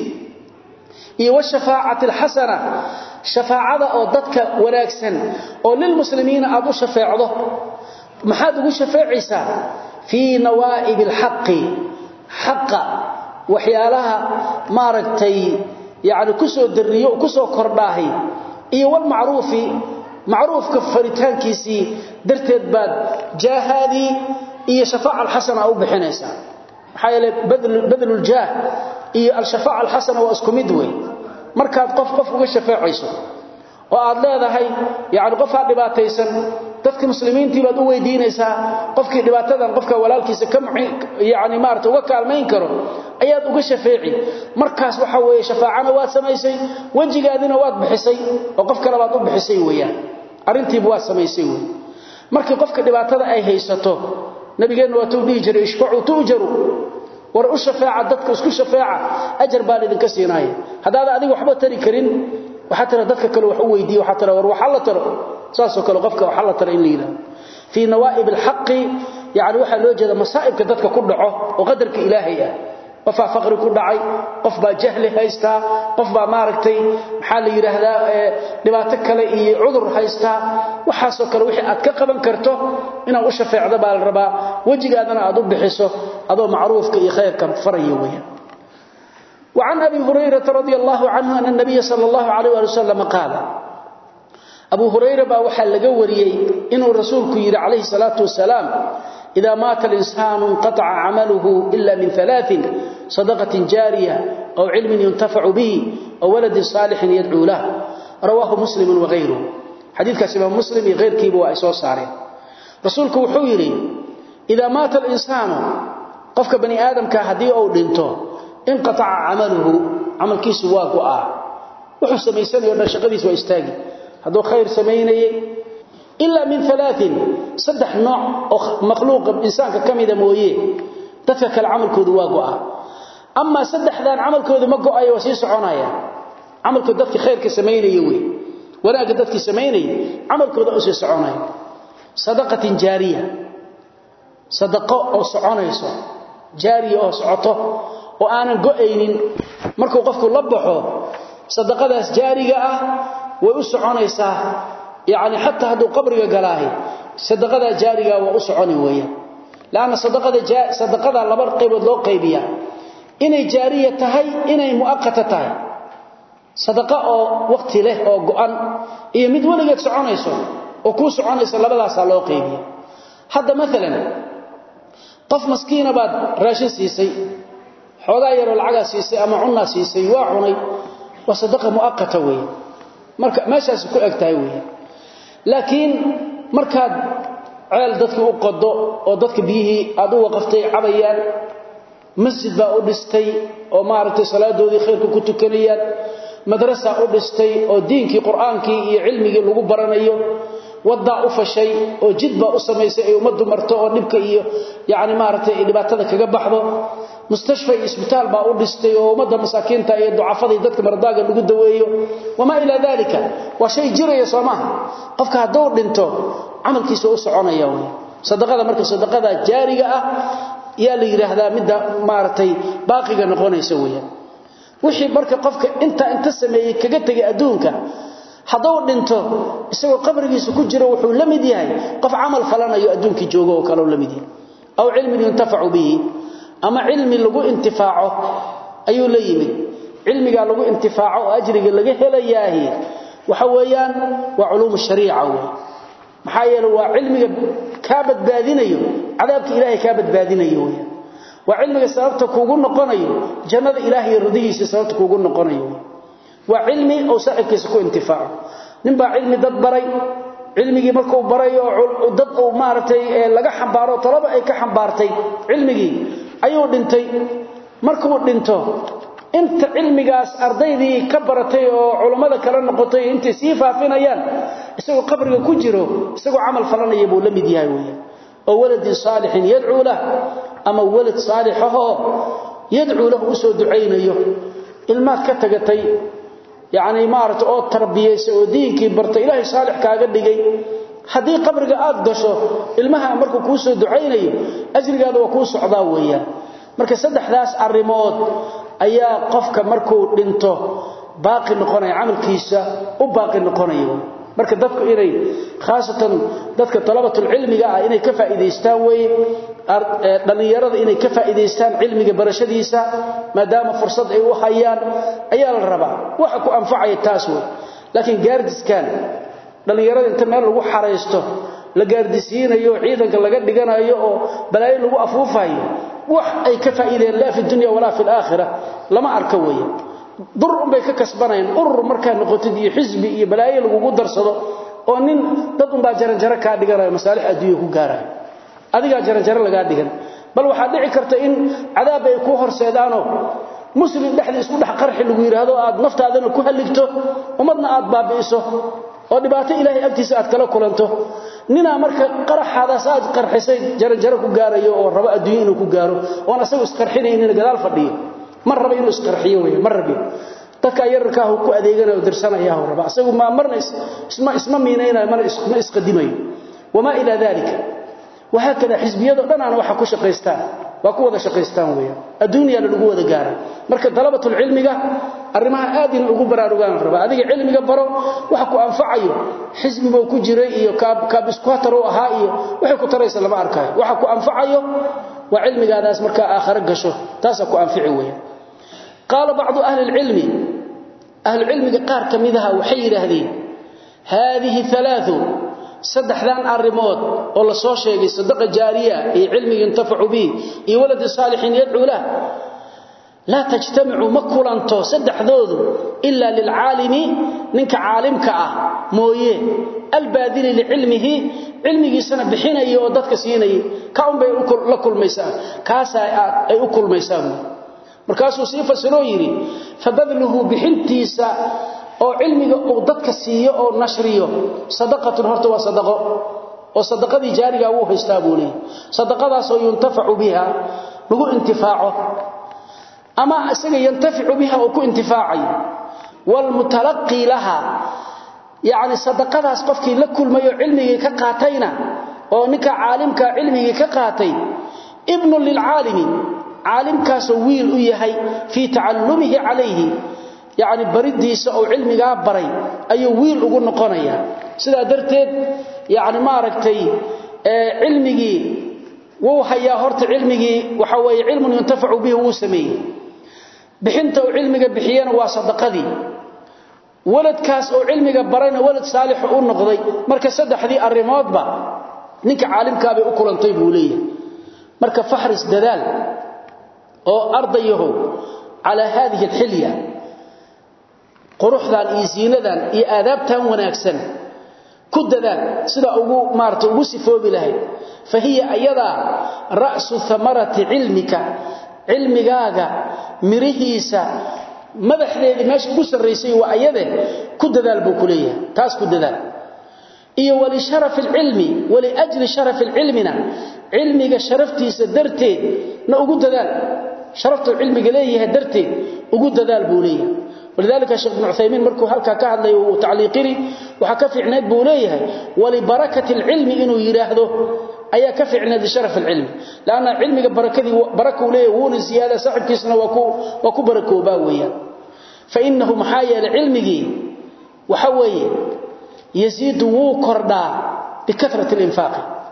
iyo washafaacati alxasana shafaacada oo dadka wanaagsan oo lilmuslimiina aad u shafeecdo maxaad ugu shafeecaysaa fii nawaa'ib alxaqi xaqa waxyaalaha maaragtay yani kusoo dariyo kusoo kordhaahay iyo walmacruufi macruufka faritaankiisii darteed baad jaahaadii iyo shafaaca alxasana u bixinaysaa maxaa yeele badluljaah iyo alshafaaca alxasana waa isku mid wey markaad qof qof uga shafeecayso oo aad leedahay yani qofaa dhibaataysan dadka muslimiintii baad u weydiinaysaa qofkii dhibaatadan qofka walaalkiisa ka yani maarata uga kaalmayn karo ayaad uga shafeeci markaas waxa weeye shafaacana waad samaysay wejigaadina waad bixisay oo qof kale baad u bixisay weeyaan arrintiiba waad samaysay wey markii qofka dhibaatada ay haysato nabigeenna waa tuu dhihi jiray ishfacuu tu'jaru war u shafeeca dadka isku shafeeca ajar baa idinka siinaaya haddaad adiga waxba tari karin waxaa tira dadka kale wax u weydiiye waxaa tira war waxa la taro saasoo kale qofka waxa la taro in la yidhahdo fii nawaa'ib alxaqi yani waxaa loo jeeda masaa'ibka dadka ku dhaco oo qadarka ilaahay ah qofbaa faqri ku dhacay qof baa jahli haystaa qof baa maaragtay maxaa la yidhaahdaa dhibaato kale iyo cudur haystaa waxaasoo kale wixii aad ka qaban karto inaad u shafeecdo baa la rabaa wejigaadana aad u bixiso adoo macruufka iyo khayrka faraya weeyaan وعن أبي هريرة رضي الله عنه أن النبي صلى الله عليه وسلم قال أبو هريرة بأوحى لقوري إنه الرسول كير عليه الصلاة والسلام إذا مات الإنسان انقطع عمله إلا من ثلاث صدقة جارية أو علم ينتفع به أو ولد صالح يدعو له رواه مسلم وغيره حديث كاسم مسلم غير كيب وإسوس عليه رسولك وحويري إذا مات الإنسان قفك بني آدم كهدي أو دينته انقطع عمله عمل كيس واقو آه وحو سميسان يورنا شقديس وإستاقي هذا خير سميني إلا من ثلاث صدح نوع مخلوق إنسان كميدا مويه تتفك العمل كودو واقو آه أما صدح ذان عمل كودو مقو آيه وسيس عنايا عمل كودو دفك خير كسميني يوي ولا قدتك سميني عمل كودو أسيس عنايا صدقة جارية صدقاء أو سعونيسو جارية أو سعطه oo aanan go'aynin markuu qofku la baxo sadaqadaas jaariga ah way u soconaysaa yaani hatta haduu qabriga galaahay sadaqada jaariga waa u soconi weeyaan laana sadaqada sadaqada laba qaybood loo qaybiya inay jaariya tahay inay muaqqata tahay sadaqa oo waqti leh oo go'an iyo mid waligeed soconayso oo ku soconaysa labadaas loo qaybiya hadda midalan qof maskiina baad raashin siisay xoogaa yaroo lacagaa siisay ama cunaa siisay waa cunay waa sadaqa muaqata weeye marka meeshaas ku eg tahay weeye laakiin markaad ceel dadka u qodo oo dadka biyihii aad u waqaftay cabayaan masjid baa u dhistay oo maaragtay salaadoodii khayrka ku tukanayaan madrasa u dhistay oo diinkii quraankii iyo cilmigii lagu baranayo wadaa u fashay oo jidba u samaysay ay umadu marto oo dhibka iyo yaani maaragtay dhibaatada kaga baxdo mustashfa iyo isbitaal baa u dhistay oo umada masaakiinta iyo ducafada dadka mardaaga lagu daweeyo wama ila dalika wa shay jiraya soomaha qofka haduu dhinto amalkiisa u soconaya way sadaqada marka sadaqada jaariga ah yaa la yiraahdaa midda maaragtay baaqiga noqonaysa weeyaan wixii marka qofka inta inta sameeyay kaga tagay adduunka haduu dhinto isagoo qabrigiisa ku jiro wuxuu la mid yahay qof amal falanayo adduunkii joogo oo kale la mid yahay aw cilmin yuntafacu bihi ama cilmi lagu intifaaco ayuu la yimid cilmiga lagu intifaaco oo ajriga laga helayaahi waxa weeyaan waa culuum shariica weey maxaa yeelay waa cilmiga ka badbaadinayo cadaabka ilaahay ka badbaadinayo weeyaan waa cilmiga sababta kuugu noqonayo jannada ilaahay radihiisa sababta kuugu noqonayo waa cilmi oo saaxibkiisa ku intifaaco nin baa cilmi dad baray cilmigii markuu baray oo dad uu maaragtay laga xambaaro talaba ay ka xambaartay cilmigii ayuu dhintay markuu dhinto inta cilmigaas ardaydii ka baratay oo culimmada kala noqotay intay sii faafinayaan isagoo qabriga ku jiro isagoo camal falanaya buu la mid yahay weeyaan oo waladin saalixin yadcuu lah ama walad saalixahoo yadcuu lahu usoo ducaynayo ilmaad ka tagatay yacni maaragta oo tarbiyaysa oo diinkii barta ilaahay saalix kaaga dhigay haddii qabriga aad gasho ilmaha markuu kuu soo ducaynayo ajrigaada waa kuu socdaa weeyaan marka saddexdaas arrimood ayaa qofka markuu dhinto baaqi noqonaya camalkiisa u baaqi noqonayo marka dadku inay khaasatan dadka talabatul cilmiga ah inay ka faa'iideystaan weeye dhalinyarada inay ka faa'iideystaan cilmiga barashadiisa maadaama fursad ay u hayaan ayaa la rabaa waxa ku anfacaya taas wey laakiin gaardiskan dhalinyarada inta meel lagu xaraysto la gaardisiinayo ciidanka laga dhiganayo oo balaayo lagu afuufayo wax ay ka faa'iideen laa fi dunya walaa fi aakhirah lama arka weeye dur unbay ka kasbanayaan urur markaa noqotid iyo xisbi iyo balaayo lagugu darsado oo nin dad unbaa jaranjaro kaa dhiganayo masaalix adduunya ku gaarayo adigaa jaranjaro lagaa dhigan bal waxaa dhici karta in cadaab ay ku horseedaanoo muslim dhexdii isku dhex qarxi lagu yidhaahdo aad naftaadana ku halligto ummadna aad baabi'iso oo dhibaato ilaahay agtiisa aad kala kulanto ninaa marka qaraxaadaas aad qarxisay jaranjaro ku gaarayo oo rabo adduunya inuu ku gaaro oon asagu isqarxinaynin gadaal fadhiyo ma raba inuu isqarxiyo wey ma rabi dadka yararkaahu ku adeeganayo dirsanayaahu raba asagu ma marna isma isma miinaynayo marna isma isqadimayo wamaa ilaa dalika وهكذا حزبيده دhan aan waxa ku shaqeystaan waa ku wada shaqeystaan weeyaan adduunyaha lagu wada gaara marka talabatul cilmiga arimaha aad in ugu baraarugaan raba adiga cilmiga baro waxa ku anfacayo xisbiga ku jiray iyo kaab kaab iskuatar oo ahaa iyo waxa ku taraysa lama arkayo waxa ku anfacayo waa cilmigaadaas marka aakhira gasho taas ku anfici weeyaan qala ba'd ahli ilmi ahli ilmiga qaar kamidaha waxay yiraahdeen هذه ثلاث saddexdan arimood oo la soo sheegay sadaqa jaariya iyo cilmi intafacu bi iyo walad saalihin yad'u la la tajtami'u makulanto saddexdoodu illa lil aalimi ninka aalimka ah mooye albadili li ilmihi ilmigiisana bixinayo oo dadka siinayay ka un bay la kulmaysaa kaas ay u kulmaysaa markaasuu sii fasiro yiri fabadluhu bixintiisa oo cilmiga uu dadka siiyo oo nashriyo sadaqatun horta waa sadaqo oo sadaqadii jaariga uu haystaa buu leeyahay sadaqadaas oo yuntafacu biha lagu intifaaco ama isaga yantaficu biha oo ku intifaacay wal mutalaqi laha yaani sadaqadaas qofkii la kulmayo cilmiga ka qaatayna oo ninka caalimka cilmiga ka qaatay ibnu lil aalimi caalimkaas wiil u yahay fi ta'allumihi alayhi يعني baridiisa oo cilmiga baray ayuu wiil ugu noqonaya sida darteed yani ma aragtay ee cilmigi wuu hayaa horta cilmigi waxa weeye cilmu yuntafacu bihi wuu sameeyay bixinta oo cilmiga bixiyana waa sadaqadii waladkaas oo cilmiga barayna walad saalix u noqday marka saddexdii arimoodba ninka caalimka bay u kulantay buu leeyahay marka fahris dadaal oo ardayahu على هذه الحليه quruxdan iyo ziinadan iyo aadaabtan wanaagsan ku dadaal sida ugu maarto ugu sifoobi lahayd fahiya ayada ra'su thamarati ilmika ilmigaaga mirihiisa madaxdeedii meesha ugu sareysay waa ayade ku dadaal buu ku leeyahay taas ku dadaal iyo wali sharaf ilmi wali ajli sharaf ilmina ilmiga sharaftiisa darteed na ugu dadaal sharaftu ilmiga leeyahay darteed ugu dadaal buu leeyahay ولذلك الشيخ ابن عثيمين مركو هلكا كهدلي وتعليقري waxa ka fiicneed buu leeyahay wali barakati ilmi inuu yiraahdo ayaa ka fiicneed sharaf ilmi laana ilmiga barakadii barako leeyahay wuuna ziyada saaxibkiisna waa ku waa ku barakooba weeyaan fa innahu mahayal ilmigi waxa weeye yaziid wuu kordaa bikathrati al-infaq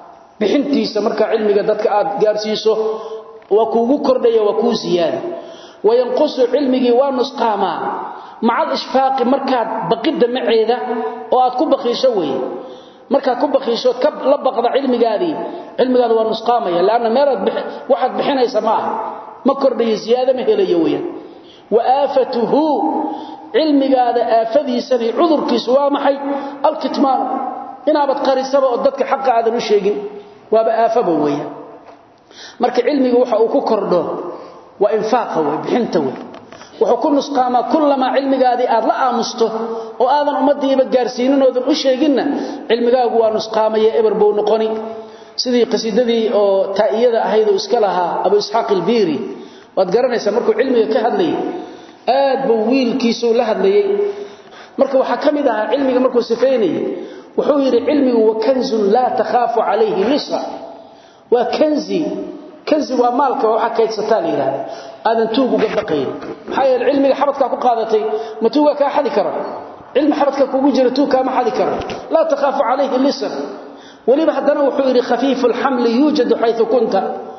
bixintiisa marka cilmiga dadka aad gaarsiiso waa kuugu kordhaya waa kuu siyaada wayanqusu cilmigii waa nusqaamaa maca alishfaaqi markaad baqidda maceeda oo aad ku baqiisho weeye markaad ku baqiishood ka la baqda cilmigaadii cilmigaada waa nusqaamaya laanna meelaad waxaad bixinaysa ma aha ma kordhayo ziyaado ma helayo weeyaan wa aafatuhu cilmigaada aafadiisani cudurkiisu waa maxay alkitmaan inaabad qarisaba oo dadka xaqa aadan u sheegin waaba aafaba weeyaan marka cilmiga waxa uu ku kordho waa infaaqa wey bixinta wey wuxuu ku nusqaamaa kullamaa cilmigaadii aad la aamusto oo aadan ummadiiba gaarsiinin oodan u sheeginna cilmigaagu waa nusqaamaya eber buu noqoni sidii qasiidadii oo taa'iyada ahayd oo iska lahaa abu isxaaq ilbiiri waad garanaysaa markuu cilmiga ka hadlayay aad buu wiilkiisuu la hadlayay marka waxaa ka mid ahaa cilmiga markuu sifaynayay wuxuu yidhi cilmigu wa kanzun laa takhaafu calayhi lisa waa kanzi kanzi waa maalka waxa kaydsataa la yiraahdo aadan tuug uga baqayn maxaa yeelay cilmiga xabadka ku qaadatay ma tuuga ka xadi karo cilmi xabadka kugu jira tuug ka ma xadi karo la takhaafu calayhi lisan waliba hadana wuxuu yiri khafiifu alhaml yujadu haythu kunta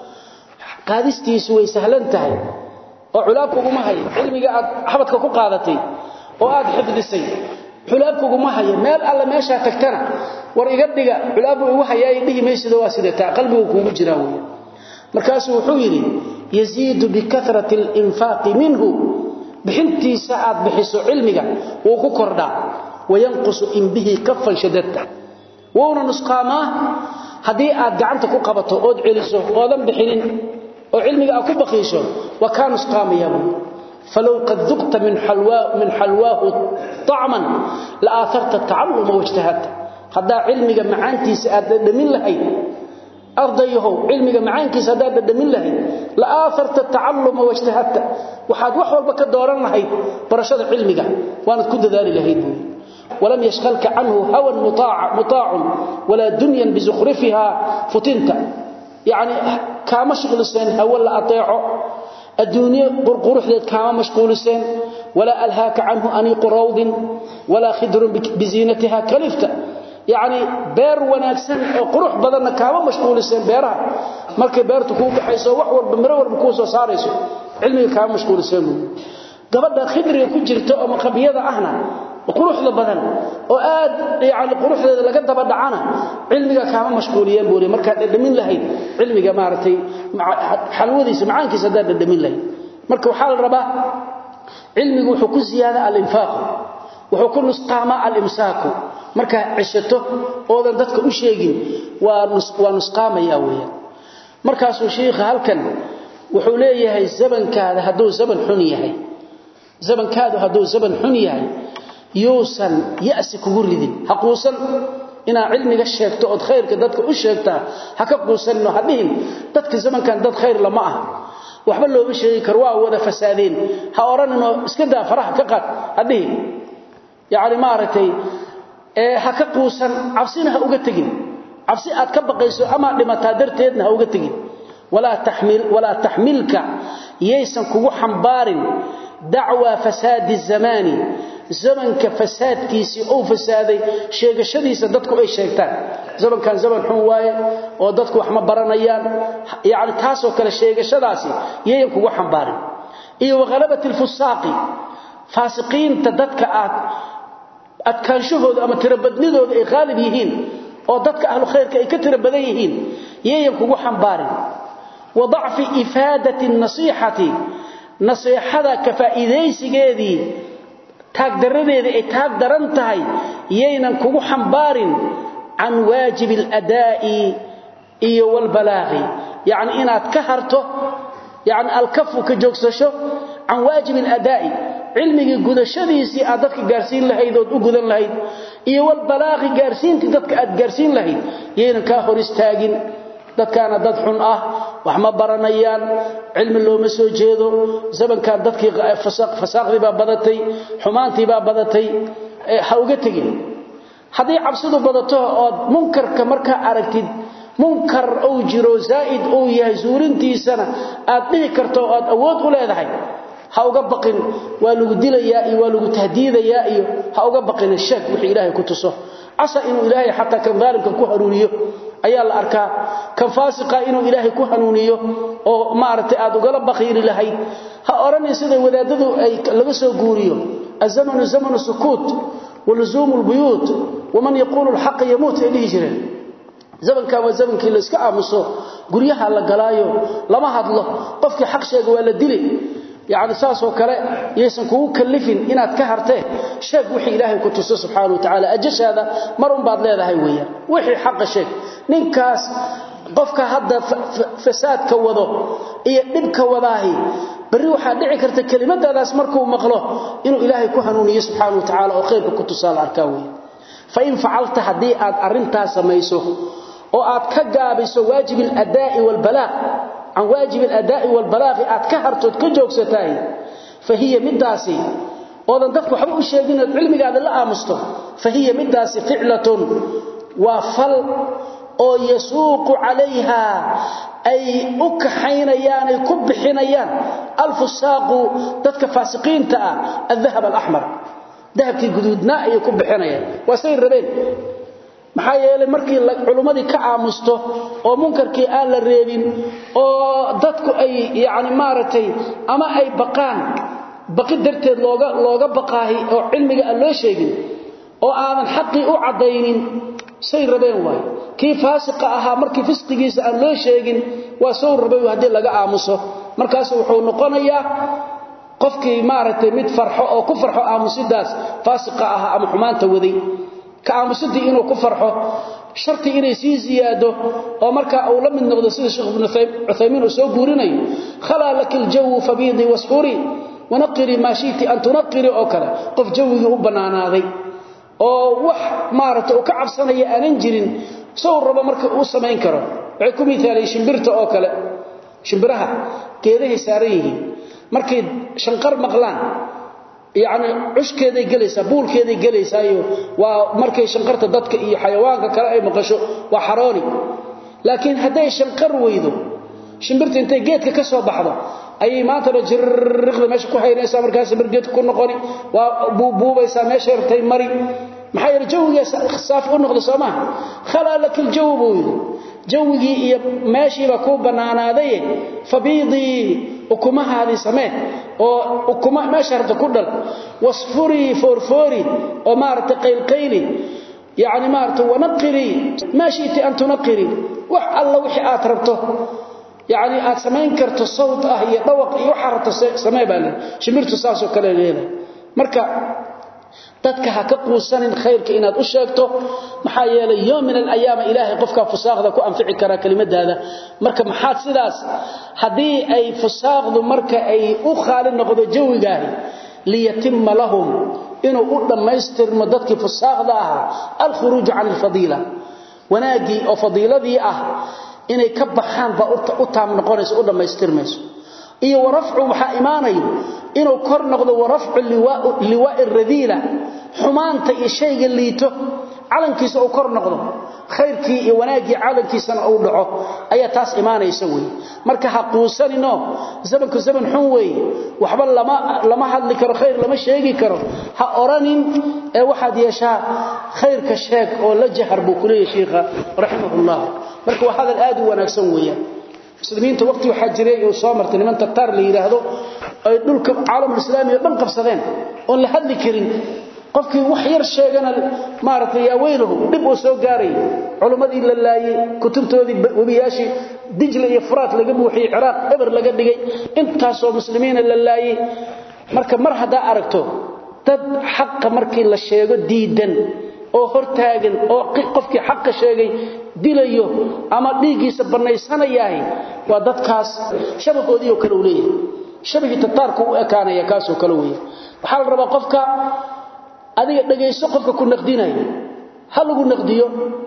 qaadistiisu way sahlan tahay oo culaabku uma hayo cilmiga aad xabadka ku qaadatay oo aad xifdisay culaabku uma hayo meel alla meesha tagtana war iga dhiga culaabu ugu hayay dhihi meeshida waa sidata qalbigu kugu jira weeyaan markaas wuxuu yiri yaziidu bikathrati al-infaq minhu bixintiisa aad bixiso cilmiga wuu ku kordhaa wayanqusu in bihi kaffan shadadta wuuna nusqaama hadii aad gacanta ku qabato ood celiso oodan bixinin oo cilmiga aad ku baqiisho wa kaan nusqaamaya فلو قد ذقت من حلواه من حلواه طعما لاثرت التعلم واجتهدت هذا علمك معانتيس aad dhamin lahayd ardayahu cilmiga macaankiisa hadaad dhamin lahayd la aafarta ta'allum wa ijtihadta waxaad wax walba ka dooran lahayd barashada cilmiga waanad ku dadaali lahayd ولم يشغلك عنه هوى مطاع مطاع ولا دنيا بزخرفها فتنت يعني كما شغل سن هو لا اطيعه الدنيا قرقرحدد كما مشغول سن ولا الهاك عنه انيق روض ولا خدر بزينتها كلفت يعني beer wanaagsan oo qurux badan kaama mashquulisan beeraha markay beertu ku baxayso wax walba miro walba ku soo saarayso cilmiga kaama mashquulisan gabadha khidriga ku jirta oo maqabiyada ahna quruxda badan oo aad yaani quruxdeeda laga daba dhacana cilmiga kaama mashquuliyeen buuri marka dhamin lahayd cilmiga maartay xalwadiisa macaankiisa dad dhamin lahayd marka waxa la rabaa cilmigu wuxuu ku ziyaada al-infaq wuxuu ku nusqaama al-imsaaku marka cishato oodan dadka u sheegin waa waa nusqaamaya weeyaan markaas uu sheekha halkan wuxuu leeyahay zamankaada haduu zaman xun yahay zamankaadu haduu zaman xun yahay yuusan yaasi kugu ridin haquusan ina cilmiga sheegto oo khayrka dadka u sheegtaa ha ka quusanno hadhiin dadka zamankan dad khayr lama ah waxba looga sheegi karo waa wada fasaadeen ha oranino iska daa faraha ka qad hadhiin yaani maartay ee ha ka quusan cabsina ha uga tagin cabsi aad ka baqayso ama dhimataa darteedna ha uga tagin wala tahmil wala tahmilka yeysan kugu xambaarin dacwa fasaadi zamani zamanka fasaadkiisi oo fasaaday sheegashadiisa dadku ay sheegtaan zamankan zaman xun waaye oo dadku wax ma baranayaan yaani taas oo kale sheegashadaasi yeeyan kugu xambaarin iyo waqalabati alfusaaqi faasiqiinta dadka aad adkaanshahooda ama tirabadnidooda ay qaalib yihiin oo dadka ahlu khayrka ay ka tirabadan yihiin yeeyan kugu xambaarin wa dacfi ifaadati an-nasihati nasiihada ka faa'iideysigeedii taag daradeeda ay taag daran tahay yeynan kugu xambaarin can waajib al-adaa'i iyo wal balaaghi yaani inaad ka harto yaani alkafu ka joogsasho can waajib al-adaa'i cilmiga gudashadiisii aad dadka gaarsiin lahayd oo u gudan lahayd iyo wal balaaghi gaarsiintii dadka aad gaarsiin lahayd yeynan ka hor istaagin dadkaana dad xun ah wax ma baranayaan cilmi looma soo jeedo zamankan dadkii fasaaqdi baa badatay xumaantii baa badatay ha uga tagin haddii cabsidu badato oo munkarka markaa aragtid munkar uu jiro zaa'id uu yahay suurintiisana aad dhihi karto oo aad awood u leedahay ha uga baqin waa lagu dilayaa iyo waa lagu tahdiidayaa iyo ha uga baqin sheeg wixii ilaahay ku tuso asa inuu ilaahay xataa kan daalimka ku haruuriyo ayaa la arkaa kan faasiqa inuu ilaahay ku hanuuniyo oo maaragtay aad ugala baqiiri lahayd ha oranin sida wadaadadu ay laga soo guuriyo azamanu zamanu sukuut waluzuumu lbuyuut waman yaquulu lxaqa yamuut ay dhihi jireen zamankan waa zamankii la iska aamuso guryaha la galaayo lama hadlo qofkii xaq sheega waa la dili yani saasoo kale yaysan kugu kallifin inaad ka hartee sheeg wixii ilaahay ku tuso subxaana wa tacaala ajashaada mar unbaad leedahay weeyaan wixii xaqa sheeg ninkaas qofka hadda fasaadka wado iyo dhibka wadaahi bari waxaa dhici karta kelimadaadaas markuu maqlo inuu ilaahay ku hanuuniyo subxaana wa tacaala oo khayrka ku tusaa la arkaa weeye fain facalta haddii aad arintaa samayso oo aad ka gaabiso waajib aladaa'i waalbalaaq can waajib aladaa'i waalbalaaqi aad ka hartood ka joogsatahay fa hiya midaasi oodan dadka waxba u sheegin ood cilmigaada la aamusto fa hiya midaasi ficlatun waa fal oo yasuuqu calayha ay u kaxaynayaan ay ku bixinayaan alfusaaqu dadka faasiqiinta ah aldahab alaxmar dahabkii guduudnaa ayay ku bixinayaan waa say rabeen maxaa yeelay markii culummadii ka aamusto oo munkarkii aan la reebin oo dadku ay yani maaragtay ama ay baqaan baqi darteed looga looga baqaahi oo cilmiga aan loo sheegin oo aadan xaqii u caddaynin say rabeen waay kii faasiqa ahaa markii fisqigiisa aan loo sheegin waa sow rabay haddii laga aamuso markaas wuxuu noqonayaa qofkii maaragtay mid farxo oo ku farxo aamusidaas faasiqa ahaa ama xumaanta waday ka aamusidii inuu ku farxo sharti inay sii ziyaado oo markaa uu la mid noqdo sida sheekh ibnu cuthaymiin uu soo guurinayo khalaa laki ljawu fabiidii wasfuri wanaqiri maa shiti an tunaqiri oo kale qof jawigii u bannaanaaday oo wax maaragtay uu ka cabsanaya aanan jirin sow rabo marka uu samayn karo waxay ku miaaleen shimbirta oo kale shimbiraha geedahay saaran yihiin markay shanqar maqlaan yani cushkeeday gelaysaa buulkeeday gelaysaayo waa markay shanqarta dadka iyo xayawaanka kale ay maqasho waa xarooni laakiin hadday shanqar weydo shimbirta intay geedka ka soo baxdo ayay maantaba jirriqda meesha ku haynaysaa markaas shimbir geedka ku noqoni waa buubuubaysaa meesha rabtay mari maxaa yeele jawigaa saaf u noqda soo maaha khalaa laka ljawi buu yidhi jawigii iyo meeshiiba kuu bannaanaadaye fabiidii ukumahaadii samee oo ukuma meesha rabta ku dhal wasfurii foorfoori oo maaragtay qaylqayli yacni maaragtay wanaqirii maa shi'ti an tunaqirii wax alla wixii aad rabto yacni aad samayn karto sawd ah iyo dhawaq iyo waxaa rabto samee baa leedahay shimbirtu saasoo kale leedahay marka dadka ha ka quusanin khayrka inaad u sheegto maxaa yeelay yoom min alayaama ilaahay qofkaa fusaaqda ku anfici karaa kelimadaada marka maxaad sidaas haddii ay fusaaqdu marka ay u khaali noqdo jawigaahi liyatima lahum inuu u dhammaystirmo dadkii fusaaqda ahaa alkhuruuju can alfadiila wanaaggii oo fadiiladii ah inay ka baxaan baa u taam noqonayso u dhammaystirmayso iyo warafcu waxaa imaanayo inuu kor noqdo warafcu liwaa'i radiila xumaanta iyo shayga liito calankiisa uu kor noqdo khayrkii iyo wanaaggii calankiisana uu dhaco ayaa taas imaanaysa weeye marka ha quusaninoo zamanku zaman xun weeye waxba lama hadli karo khayr lama sheegi karo ha oranin ee waxaad yeeshaa khayrka sheeg oo la jahar buu ku leeyahy shiikha raximahullah marka waa hadal aad u wanaagsan weeyaan muslimiinta waqti waxaa jiray uu soo martay niman tartaar la yidhaahdo ay dhulka caalamulislaami oo dhan qabsadeen oon la hadli karin qofkii wax yar sheegana maaragtay yaa weylahu dhib uu soo gaaray culimmadii la laayey kutubtoodii webiyaashii dijla iyo furaat laga buuxiyey ciraaq eber laga dhigay intaasoo muslimiina la laayey marka mar haddaa aragto dad xaqa markii la sheego diidan oo hortaagan oo qofkii xaqa sheegay dilayo ama dhiiggiisa bannaysanayaahi waa dadkaas shabahoodiioo kale uu leeyahay shabahii tataarku u ekaanaya kaasoo kale weeya waxaa la rabaa qofka adiga dhagayso qofka ku naqdinayo ha lagu naqdiyo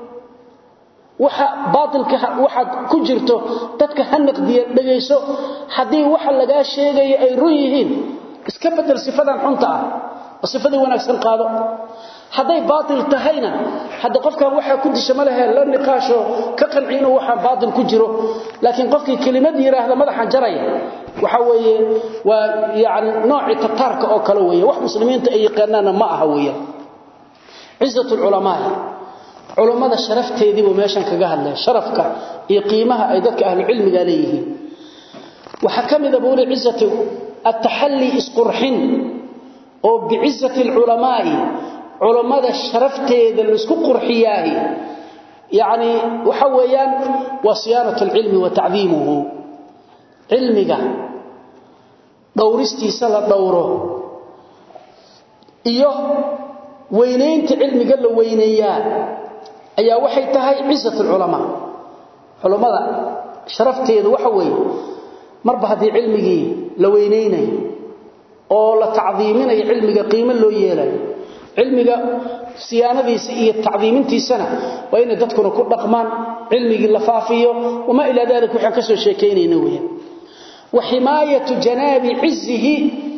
waxa baatilka waxaad ku jirto dadka ha naqdiya dhagayso haddii waxa lagaa sheegaya ay run yihiin iska bedel sifadan xunta ah oo sifadii wanaagsan qaado hadday baatil tahayna hadda qofkan waxaa ku disha ma lehe la niqaasho ka qanci inuu waxaan baatil ku jiro laakiin qofkii kelimad yidhaahda madaxan jaraya waxa weeye waa yani noocii tataarka oo kale weeye wax muslimiinta ay yaqaanaanna ma aha weeyaan cizat lculamaai culummada sharafteedii buu meeshan kaga hadlaya sharafka iyo qiimaha ay dadka ahlu cilmiga leeyihiin waxa kamida buuli cizati at-tahalli isqurhin oo bi'izati al-ulama'i culummada sharafteeda la isku qurxiyaahi yaani waxa weeyaan wasiyanatu al-ilmi wa ta'dhimuhu ilmiga dhowristiisa la dhowro iyo weynaynta cilmiga la weyneeyaa ayaa waxay tahay ciisatul ulama culimada sharafteedu waxa weeye marba hadii cilmigii la weyneynay oo la tacdiiminayo cilmiga qiimo loo yeelay cilmiga siyaanadiisa iyo tacdiimintiisana waa in dadkuna ku dhaqmaan cilmigii la faafiyo wama ila dalik waxaan ka soo sheekeynayna weeyaan wa himayatu janabi izzihi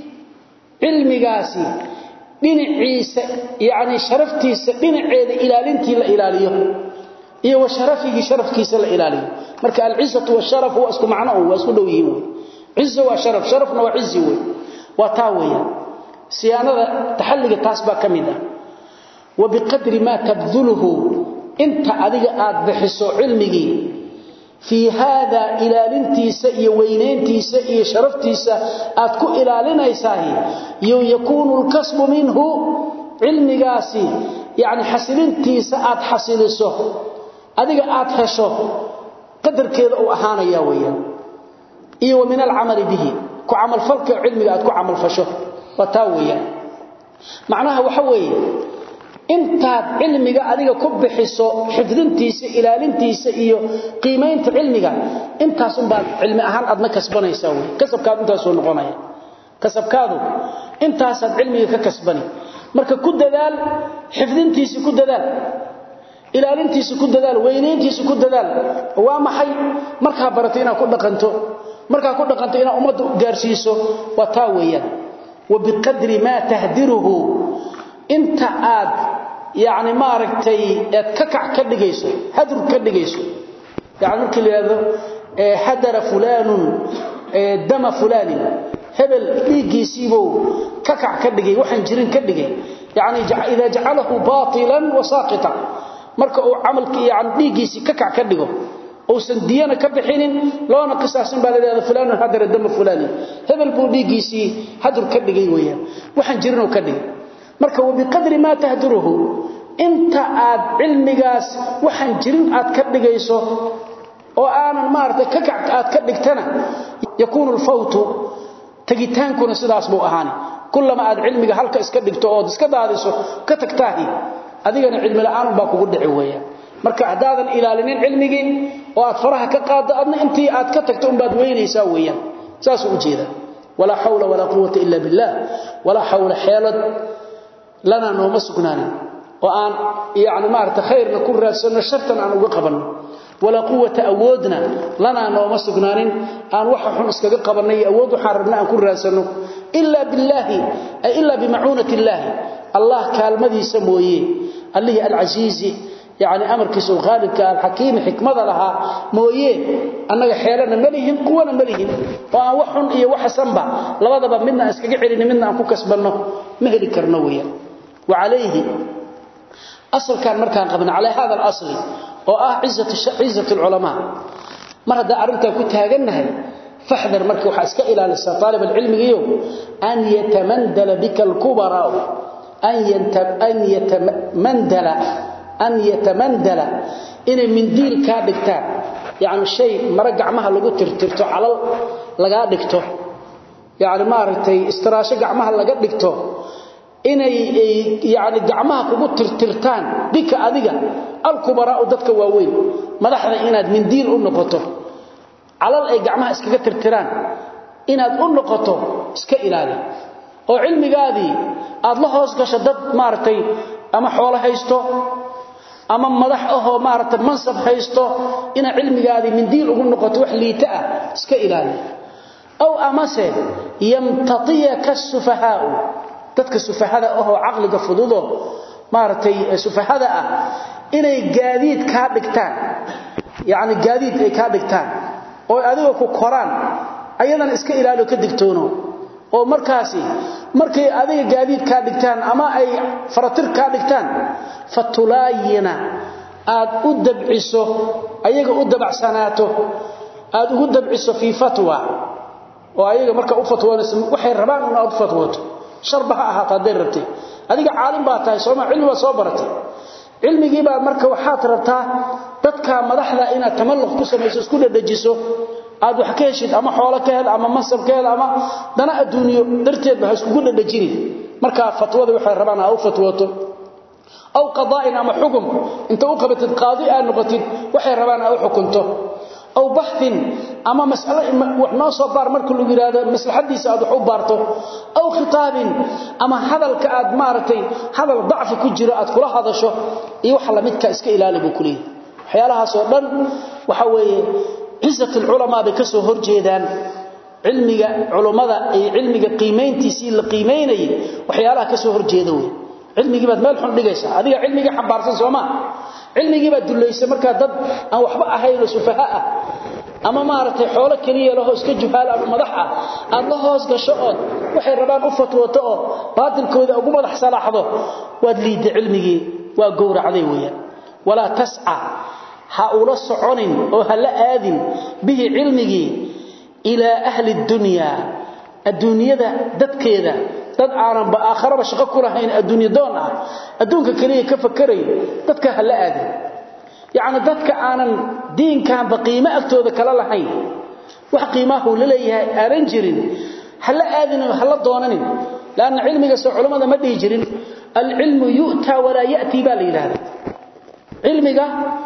cilmigaasi dhinaciisa yaani sharaftiisa dhinaceeda ilaalintii la ilaaliyo iyo wa sharafihi sharafkiisa la ilaaliyo marka al-izzatu wa sharaf waa isku macno waa isku dhow yihiin izza wa sharaf sharafna waa izzi way waa taa weeyaan siyaanada taxalliga taas baa kamida wa biqadri ma tabdhuluhu inta adiga aad bixiso cilmigi fi hada ilaalintiisa iyo weyneyntiisa iyo sharaftiisa aad ku ilaalinaysaa iyo yakunu al-kasbu minhu cilmigaasi yaani xasilintiisa aad xasiliso adiga aad hesho qadarkeeda uu ahaanaya weeyaan iyo min al-amali bihi ku amal falka cilmiga aad ku amal fasho wataa weeyaan macnaha waxa weeye intaad cilmiga adiga ku bixiso xifdintiisa ilaalintiisa iyo qiimeynta cilmiga intaas un baad cilmi ahaan adna kasbanaysaa wey kasabkaad intaas soo noqonaya kasabkaadu intaasaad cilmiga ka kasbani marka ku dadaal xifdintiisa ku dadaal ilaalintiisa ku dadaal weyneyntiisa ku dadaal waa maxay markaa barato inaad ku dhaqanto markaa ku dhaqanto inaad ummadda gaarsiiso waa taa weeyaan وبقدر ما تهدره انت عاد يعني ما رغتي ككع كدغيسو هدر كدغيسو يعني markii leedo hadar fulan dam fulan hebel dhigiisiibo kakac ka dhigay waxan jirin ka dhigay yani ida ja'alahu batilan wa saqita marka uu amalkii yani dhigiisi kakac ka dhigo uusan diyana ka bixinin loona qisaasin baa leeyahay fulaan hadar dam fulaan hebel buu dhigiisi hadur ka dhigay weeyaan waxaan jirin oo ka dhigay marka wa biqadri ma tahduruhu inta aad cilmigaas waxaan jirin aad ka dhigayso oo aanan maartay ka kac aad ka dhigtana yakunu al-fawtu tagitaankuna sidaas buu ahaani kullama aad cilmiga halka iska dhigto oo iska daadiso ka tagtaahi adigana cilmi la'aan baa kugu dhici weeyaan marka hadaadan ilaalinin cilmigi oo aad faraha ka qaado adna intii aad ka tagto umbaad weynaysaa weeyaan saas u jeeda wala hawla wala quwwata illa billah wala hawla halad lana nooma sugnaanin oo aan yaani maarta khayrna ku raadsano shartan aan uga qabanno wala quwwata awoodna lana nooma sugnaanin aan waxa xun iskaga qabanay awood waxa rabna aan ku raadsano illa billahi ay illa bimaunati allah allah kaalmadiisa mooyee allahi al-azizi يعني امر كيسو غالب كان حكيم حكمه لها مويه انغا خيلنا مليهم قونا مليهم waa waxun iyo wax sanba labadaba midna iskaga xirina midna aan ku kasbano ma heli karno weeya wa alayhi asal kan markaan qabna على هذا الاصل oo ah izzatu izzatu ulama mar hada arinta ku taaganahay fahdar marka waxa iska ilaalisa talib ilmigiyo an yatamandala bika al-kubara an yantab an yatamandala an yatamandala in min diil ka dhigtaan yaani shay mara gacmaha lagu tirtirto calal laga dhigto yaani maartay istiraasho gacmaha laga dhigto inay yaani gacmaha kugu tirtirtaan bika adiga al-kubara dadka waaweyn madaxda inaad min diil u noqoto calal ay gacmaha iskaga tirtiraan inaad u noqoto iska ilaali oo cilmigaadii aad la hoos gasho dad maartay ama xoolo haysto ama madax ahoo maaragtay mansab haysto ina cilmigaadi min diin ugu noqoto wax liita ah iska ilaali aw amase yamtatiyaka sufahaa dadka sufahada ahoo aqliga fududo maaragtay sufahada ah inay gaadiid ka dhigtaan yaani gaadiid ay ka dhigtaan oo adiga ku koraan ayadana iska ilaali ka digtoono oo markaasi markay adiga gaadiid ka dhigtaan ama ay faratir ka dhigtaan fatulayina aad u dabciso ayaga u dabacsanaato aad ugu dabciso fii fatwa oo ayaga marka u fatwoonayso waxay rabaan in aad fatwooto sharba ha ahaato hadday rabtay adiga caalim baa tahay sooma cilmi baa soo baratay cilmigii baa marka waxaad rabtaa dadka madaxda inaad tamalluq ku samayso isku dhadhajiso aad wax ka heshid ama xoolo ka hel ama mansab ka hel ama dana adduunyo darteedba ha iskugu dhadhajinin marka fatwada waxay rabaan ha u fatwooto aw qadaa'in ama xukum inta u qabatid qaadi aad noqotid waxay rabaan ha u xukunto aw baxthin ama mas'alo wax noo soo baar marka lagu yiraahdo maslaxadiisa aad wax u baarto aw khitaabin ama hadalka aad maartay hadal dacfi ku jiro aad kula hadasho iyo wax la midka iska ilaali buu kulii waxyaalahaas oo dhan waxa weeye cisatul ulama bay ka soo horjeedaan cilmiga culimada iyo cilmiga qiimeyntiisii la qiimeynay waxyaalaha ka soo horjeeda weey cilmigii baad meel xun dhigaysaa adiga cilmiga xambaarsan Soomaa cilmigii baad dulaysa marka dad aan waxba ahayn oo sufaha ah ama maartay xoolo kaliya laho iska juhaal ama madax ah aad la hoos gasho oo waxay rabaan u fatwooto oo baadilkooda ugu madax salaaxdo waad liiday cilmigii waa gowracday weeyaan wala tas'a ha ula soconin oo ha la aadin bihi cilmigii ila ahli dunya adduunyada dadkeeda dad aanan ba aakhiraba shaqo ku lahayn adduunyo doon ah adduunka kaliya ka fakiray dadka hala aadin yaani dadka aanan diinkan baqiimo agtooda kala lahayn wax qiimaha uu leeyahay aanan jirin hala aadin hala doonanin laana cilmiga soo culimada ma dhigi jirin al-ilmu yu'ta wala ya'ti bal ilaha cilmiga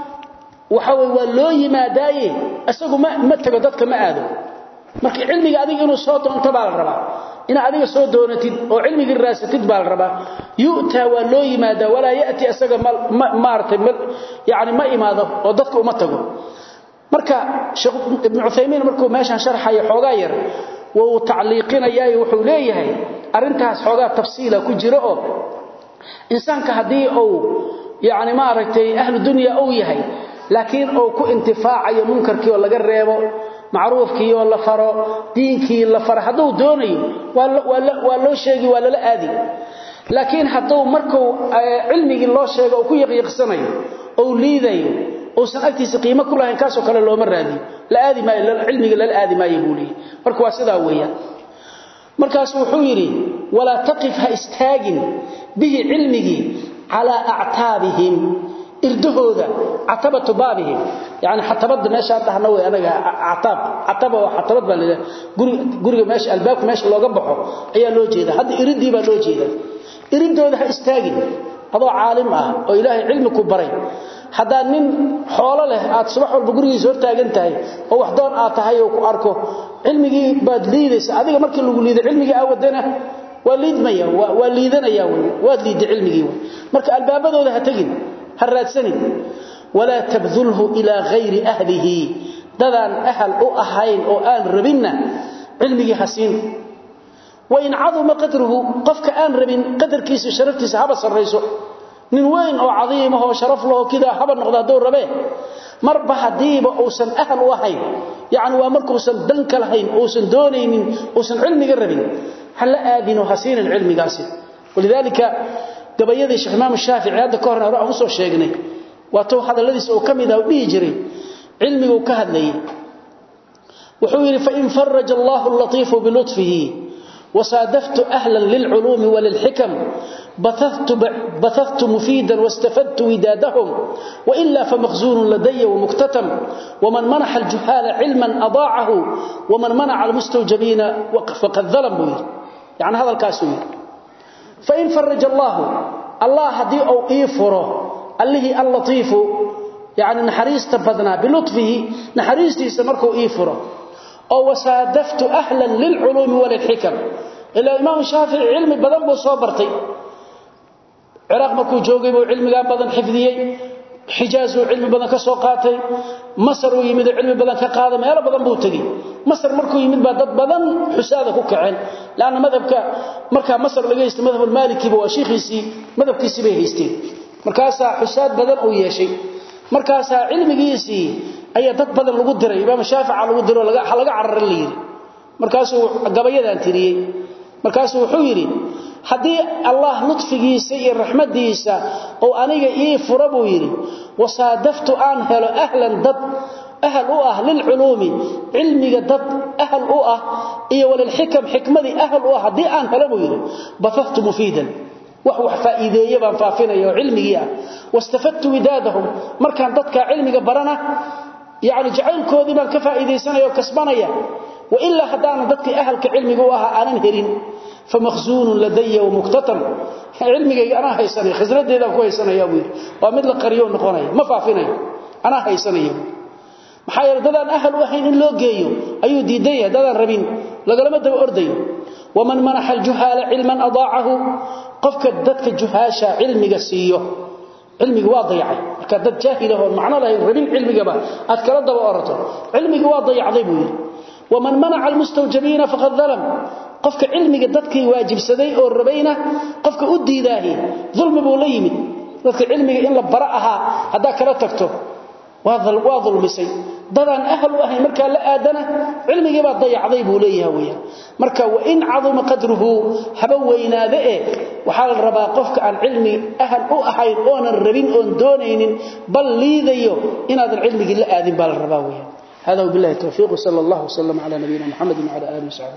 waxa way waa loo yimaadaaye asagu ma ma tago dadka ma aado marka cilmiga adiga inuu soo doonto baa la rabaa in adiga soo doonatid oo cilmiga raasatid baa la rabaa yu'ta waa loo yimaada wala yati asaga maartay yaani ma imaado oo dadka uma tago marka sheekh ibn Uthaymeen markuu meeshan sharxay xoogaa yar wuu tacliiqinayaa wuxuu leeyahay arintaas xoogaa tafsiila ku jiro oo insaanka hadii uu yaani maartay ahlu dunya uu yahay laakiin uu ku intifaacayo munkarkii oo laga reebo macruufkii oo la faro diinkii la faro haduu doonayo waa loo sheegi waa lala aadi laakiin haduu markuu cilmigii loo sheego oo ku yaqiiqsanayo oo liidayo uusan agtiisa qiimo ku lahayn kaasoo kale looma raadiyo la aadi maayo cilmiga lala aadi maayo buu leeyahay marka waa sidaa weeyaan markaas wuxuu yiri wala taqif ha istaagin bihi cilmigi ala a'taabihim irdahooda atabatu baabihim yaani xatabada meesha dhahna way anaga atab ataba waa xatabad baa leeyahay guri guriga meesha albaabka meesha looga baxo ayaa loo jeeda hadda iridii baa loo jeeda iridooda ha istaagin adoo caalim ah oo ilaahay cilmi ku baray hadaa nin xoolo leh aad subax walba gurigiisa hor taagan tahay oo wax doon aad tahay oo ku arko cilmigii baad liidaysa adiga markii lagu liido cilmigii awadana waa liidmaya waa liidanaya waa liiday cilmigii marka albaabadooda ha tagin هالرادسني ولا تبذله إلى غير أهله ددان أهل أو أهين أو آن ربنا علمي حسين وإن عظم قدره قفك آن ربن قدر كيس شرفتيس هبا سريسو من وين أو عظيمه وشرف له كذا هبا نقضى دور ربيه مربح ديب أوسن أهل وهين يعني وامرك أوسن دنك لهين أوسن دونين أوسن علمي قربين هل آذن حسين العلم قاسين ولذلك gabayadii Sheekh Imam Shaafici hadda ka horna aan soo sheegnay waa too hadaladiis oo kamid ah dhigi jiray cilmiga uu ka hadlayay wuxuu yiri fa in farraja Allahu al-latif bi lutfihi وصادفت أهلا للعلوم وللحكم بثثت, بثثت مفيدا واستفدت ودادهم وإلا فمخزون لدي ومكتتم ومن منح الجهال علما أضاعه ومن منع المستوجبين فقد ظلم يعني هذا الكاسوي فإن فرج الله الله هدي أو إيفره اللي اللطيف يعني نحريس تبدنا بلطفه نحريس تيسمركو إيفره أو وسادفت أهلا للعلوم وللحكم إلا الإمام الشافعي علم بدن بو صبرتي عراق مركو جوغي بو علم بدن حفظيي حجاز علم بدن كسو قاتي مصر يمد علم بدن كقاده ميل بدن بو تغي مصر مركو يمد با دد بدن حساده ku kaceen laana madhabka marka Masar laga yeestay madhab Maliki waa sheekhiisi madhabkiisi bay haysteen markaasa xusaad badan oo yeeshay markaasa cilmigiisi ayaa dad badan lagu diray Imam Shaafici lagu diro laga laga cararin leeyay markaasuu gabayadan tiriyay markaasuu wuxuu yiri haddii allah lutfigiisa iyo raxmadiisa oo aniga ii fura buu yidhi wasaadaftu aan helo ahlan dad ahal u ah lilculuumi cilmiga dad ahal u ah iyo walilxikam xikmadii ahal u ah haddii aan helo buu yidhi bathaftu mufiidan wax wax faa'iideeye baan faafinaya oo cilmigii ah wastafadtu widaadahum markaan dadka cilmiga barana yani jacaylkoodii baan ka faa'iidaysanaya oo kasbanaya wailaa haddaanan dadkii ahalka cilmiga u ahaa aanan helin famakhzuunun ladaya wamuktatam cilmigayga anaa haysanaya khasnadeedaan ku haysanaya buu yidhi waa mid la qariyo noqonaya ma faafinayo anaa haysanaya maxaa yeele dadaan ahal u ahayn in loo geeyo ayuu diidan yahay dadaan rabin lagalama daba ordayo waman manaxa aljuhaala cilman adaacahu qofka dadka juhaasha cilmiga siiyo cilmiga waa dayacay marka dad jaahil ah macno lahayn rabin cilmigaba aad kala daba orato cilmiga waa dayacday buu yidhi waman manaca almustawjabiina faqad dalam qofka cilmiga dadkii waajibsaday oo rabayna qofka u diidaahi dulmi buu la yimid dadka cilmiga in la bara ahaa haddaa kala tagto waa dulmisay dadaan ahal u ahayn markaa la aadana cilmigii baa dayacday buu leeyahay weeyaan marka wa in caduma qadruhu haba weynaade eh waxaa la rabaa qofka aan cilmi ahal u ahayn oonan rabin oon doonaynin bal liidayo inaadan cilmigii la aadin baa la rabaa weeyaan هذا وبالله التوفيق وصلى الله وسلم على نبينا محمد وعلى اله وصحبه